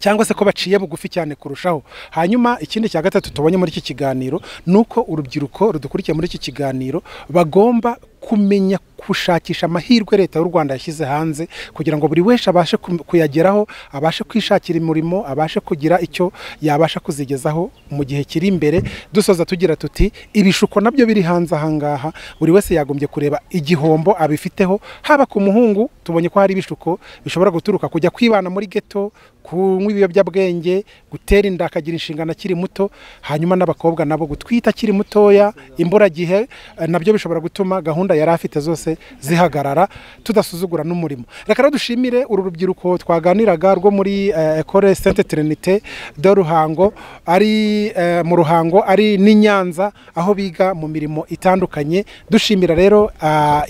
[SPEAKER 1] cyangwa se ko baciye bugufi cyane kurushaho hanyuma ikindi cya gatatu tubonye muri iki kiganiro ni uko urubyiruko rudukurikiye muri iki kiganiro bagomba kumenya gushakisha amahirwe leta y'u rwanda yashyize hanze kugira ngo buri wese abashe kuyageraho abashe kwishakira umurimo abashe kugira icyo yabasha kuzigezaho mu gihe kiri imbere dusoza tugira tuti ibishuko nabyo biri hanze ahangaha buri wese yagombye kureba igihombo abifiteho haba ku muhungu tubonye ko hari ibishuko bishobora guturuka kujya kwibana muri geto kunywa ibiyobyabwenge gutera inda akagira inshingano akiri muto hanyuma n'abakobwa nabo gutwita akiri mutoya imburagihe nabyo bishobora gutuma gahunda yari afite zose zihagarara tudasuzugura n'umurimo reka rero dushimire uru rubyiruko twaganiraga rwo muri ekore sente terinite do ruhango ari mu ruhango ari n'i nyanza aho biga mu mirimo itandukanye dushimira rero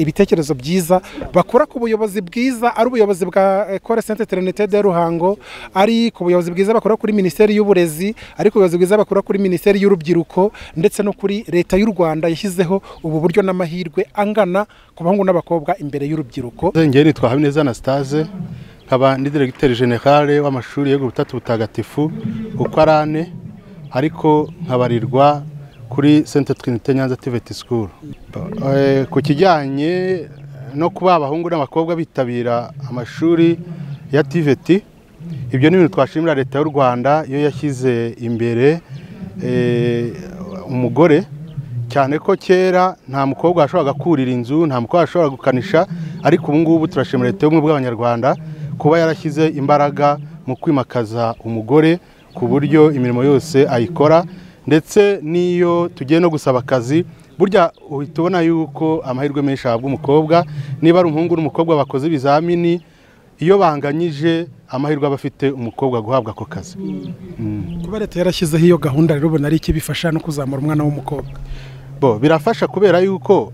[SPEAKER 1] ibitekerezo byiza bakora ku buyobozi bwiza ari ubuyobozi bwa ekore sente terinite do ruhango ari ku buyobozi bwiza bakora kuri minisiteri y'uburezi ari ku buyobozi bwiza bakora kuri minisiteri y'urubyiruko ndetse no kuri leta y'u rwanda yashyizeho ubu buryo n'amahirwe angana ku bahungu n'abakobwa imbere y'urubyiruko
[SPEAKER 22] ngewe nitwa habineza anastase nkaba ndi diregiteri generale w'amashuri yego butatu butagatifu ukarane ariko nkabarirwa kuri senta twinite nyanza tiveti sikuru ku kijyanye no kuba abahungu n'abakobwa bitabira amashuri ya tiveti ibyo ni ibintu twashimira leta y'u rwanda iyo yashyize imbere umugore cyane ko kera nta mukobwa washoboraga kurira inzu nta mukobwa washoboraga gukanisha ariko ubu ngubu turashimira leta y'ubumwe bw'abanyarwanda kuba yarashyize imbaraga mu kwimakaza umugore ku buryo imirimo yose ayikora ndetse n'iyo tugiye no gusaba akazi burya uhita ubona yuko amahirwe menshi ahabwa umukobwa niba ari umuhungu n'umukobwa bakoze ibizamini iyo banganyije amahirwe aba afite umukobwa guhabwa ako kazi
[SPEAKER 1] kuba leta yarashyizeho iyo gahunda rero ubona ari ikibifasha no kuzamura umwana w'umukobwa
[SPEAKER 22] bo birafasha kubera yuko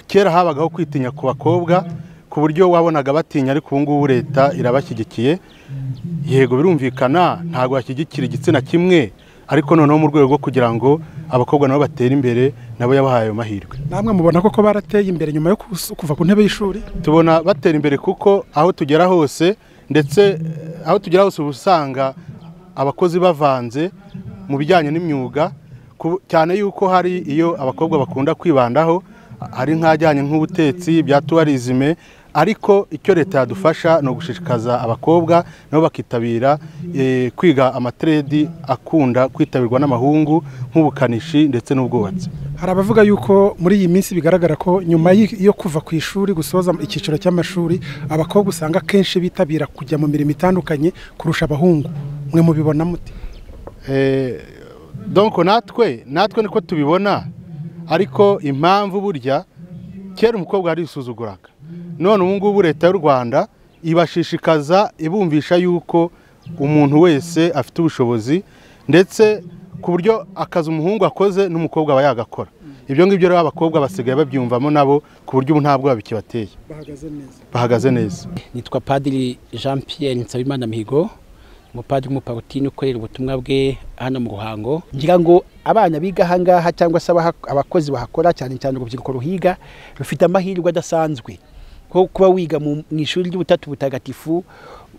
[SPEAKER 22] kera habagaho kwitinya ku bakobwa ku buryo wabonaga batinya ariko ubu ngubu leta irabashyigikiye yego birumvikana ntabwo bashyigikira igitsina kimwe ariko noneho mu rwego rwo kugira ngo abakobwa nabo batere imbere nabo yabahaye ayo mahirwe
[SPEAKER 1] namwe mubona koko barateye imbere nyuma yo kuva ku ntebe y'ishuri
[SPEAKER 22] tubona batera imbere kuko aho tugera hose ndetse aho tugera hose uba usanga abakozi bavanze mu bijyanye n'imyuga cyane yuko hari iyo abakobwa bakunda kwibandaho hari nk'ajyanye nk'ubutetsi bya tuwarizime ariko icyo leta yadufasha ni ugushishikaza abakobwa nabo bakitabira kwiga amatiredi akunda kwitabirwa n'amahungu nk'ubukanishi ndetse n'ubwubatsi
[SPEAKER 1] hari abavuga yuko muri iyi minsi bigaragara ko nyuma yo kuva ku ishuri gusoza icyiciro cy'amashuri abakobwa usanga akenshi bitabira kujya mu mirimo itandukanye kurusha abahungu mwe mubibona muti
[SPEAKER 22] donko natwe natwe niko tubibona ariko impamvu burya kera umukobwa yari yisuzuguraga none ubu ngubu leta y'u rwanda ibashishikaza ibumvisha yuko umuntu wese afite ubushobozi ndetse ku buryo akazi umuhungu akoze n'umukobwa aba yagakora ibyo ngibyo rero abakobwa basigaye babyumvamo nabo ku buryo ubu ntabwo bikibateye bahagaze neza
[SPEAKER 23] nitwa padiri jean pierre nsabimana mihigo umupadiri w'umuparutini ukorera ubutumwa bwe hano mu ruhango ngira ngo abana biga ahangaha cyangwa se abakozi bahakora cyane cyane urubyiruko ruhiga rufite amahirwe adasanzwe ko kuba wiga mu ishuri ry'ubutatu butagatifu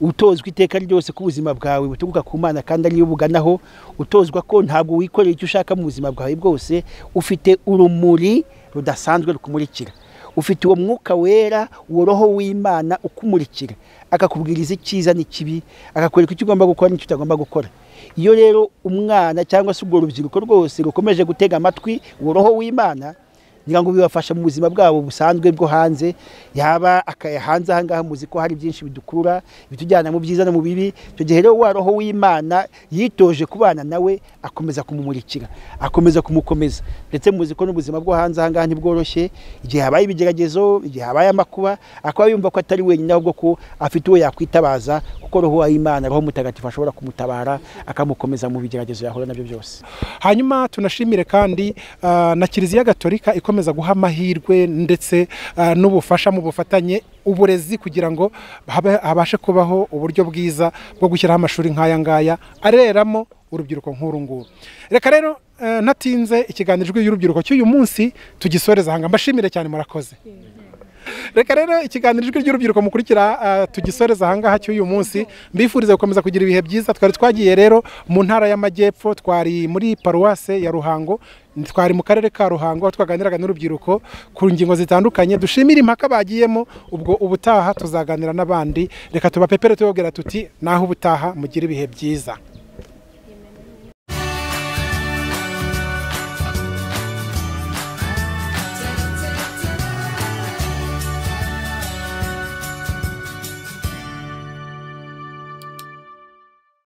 [SPEAKER 23] utozwa iteka ryose ko ubuzima bwawe buturuka ku mana kandi ariyo buganaho utozwa ko ntabwo wikorera icyo ushaka mu buzima bwawe bwose ufite urumuri rudasanzwe rukumurikira ufite uwo mwuka wera uwo roho w'imana ukumurikira akakubwiriza icyiza n'ikibi akakwereka icyo ugomba gukora n'icyo utagomba gukora iyo rero umwana cyangwa se urwo rubyiruko rwose rukomeje gutega amatwi uwo roho w'imana ngira ngo bibafasha mu buzima bwabo busanzwe bwo hanze yaba akaya hanze ahangaha muzi ko hari byinshi bidukurura bitujyana mu byiza no mu bibi icyo gihe rero wa roho w'imana yitoje kubana nawe akomeza kumumurikira akomeza kumukomeza ndetse muzi ko n'ubuzima bwo hanze ahangaha ntibworoshye igihe habaye ibigeragezo igihe habaye amakuba akaba yumva ko atari wenyine ahubwo ko afite uwo yakwitabaza kuko roho w'imana roho mutagatifu ashobora kumutabara akamukomeza mu bigeragezo yahura nabyo byose
[SPEAKER 1] hanyuma tunashimire kandi na kiliziya gatolika ikomeza guha amahirwe ndetse n'ubufasha mu bufatanye uburezi kugira ngo habashe kubaho uburyo bwiza bwo gushyiraho amashuri nk'aya ngaya areramo urubyiruko nk'uru nguru reka rero natinze ikiganiro y'urubyiruko cy'uyu munsi tugisoreza aha ngaha mbashimire cyane murakoze reka rero ikiganiro ijwi ry'urubyiruko mukurikira tugisoreza ahangaha cy'uyu munsi mbifuriza gukomeza kugira ibihe byiza twari twagiye rero mu ntara y'amajyepfo twari muri paruwase ya ruhango twari mu karere ka ruhango aho twaganiraga n'urubyiruko ku ngingo zitandukanye dushimire impaka bagiyemo ubwo ubutaha tuzaganira n'abandi reka tubapepere tubabwira tuti naho ubutaha mugire ibihe byiza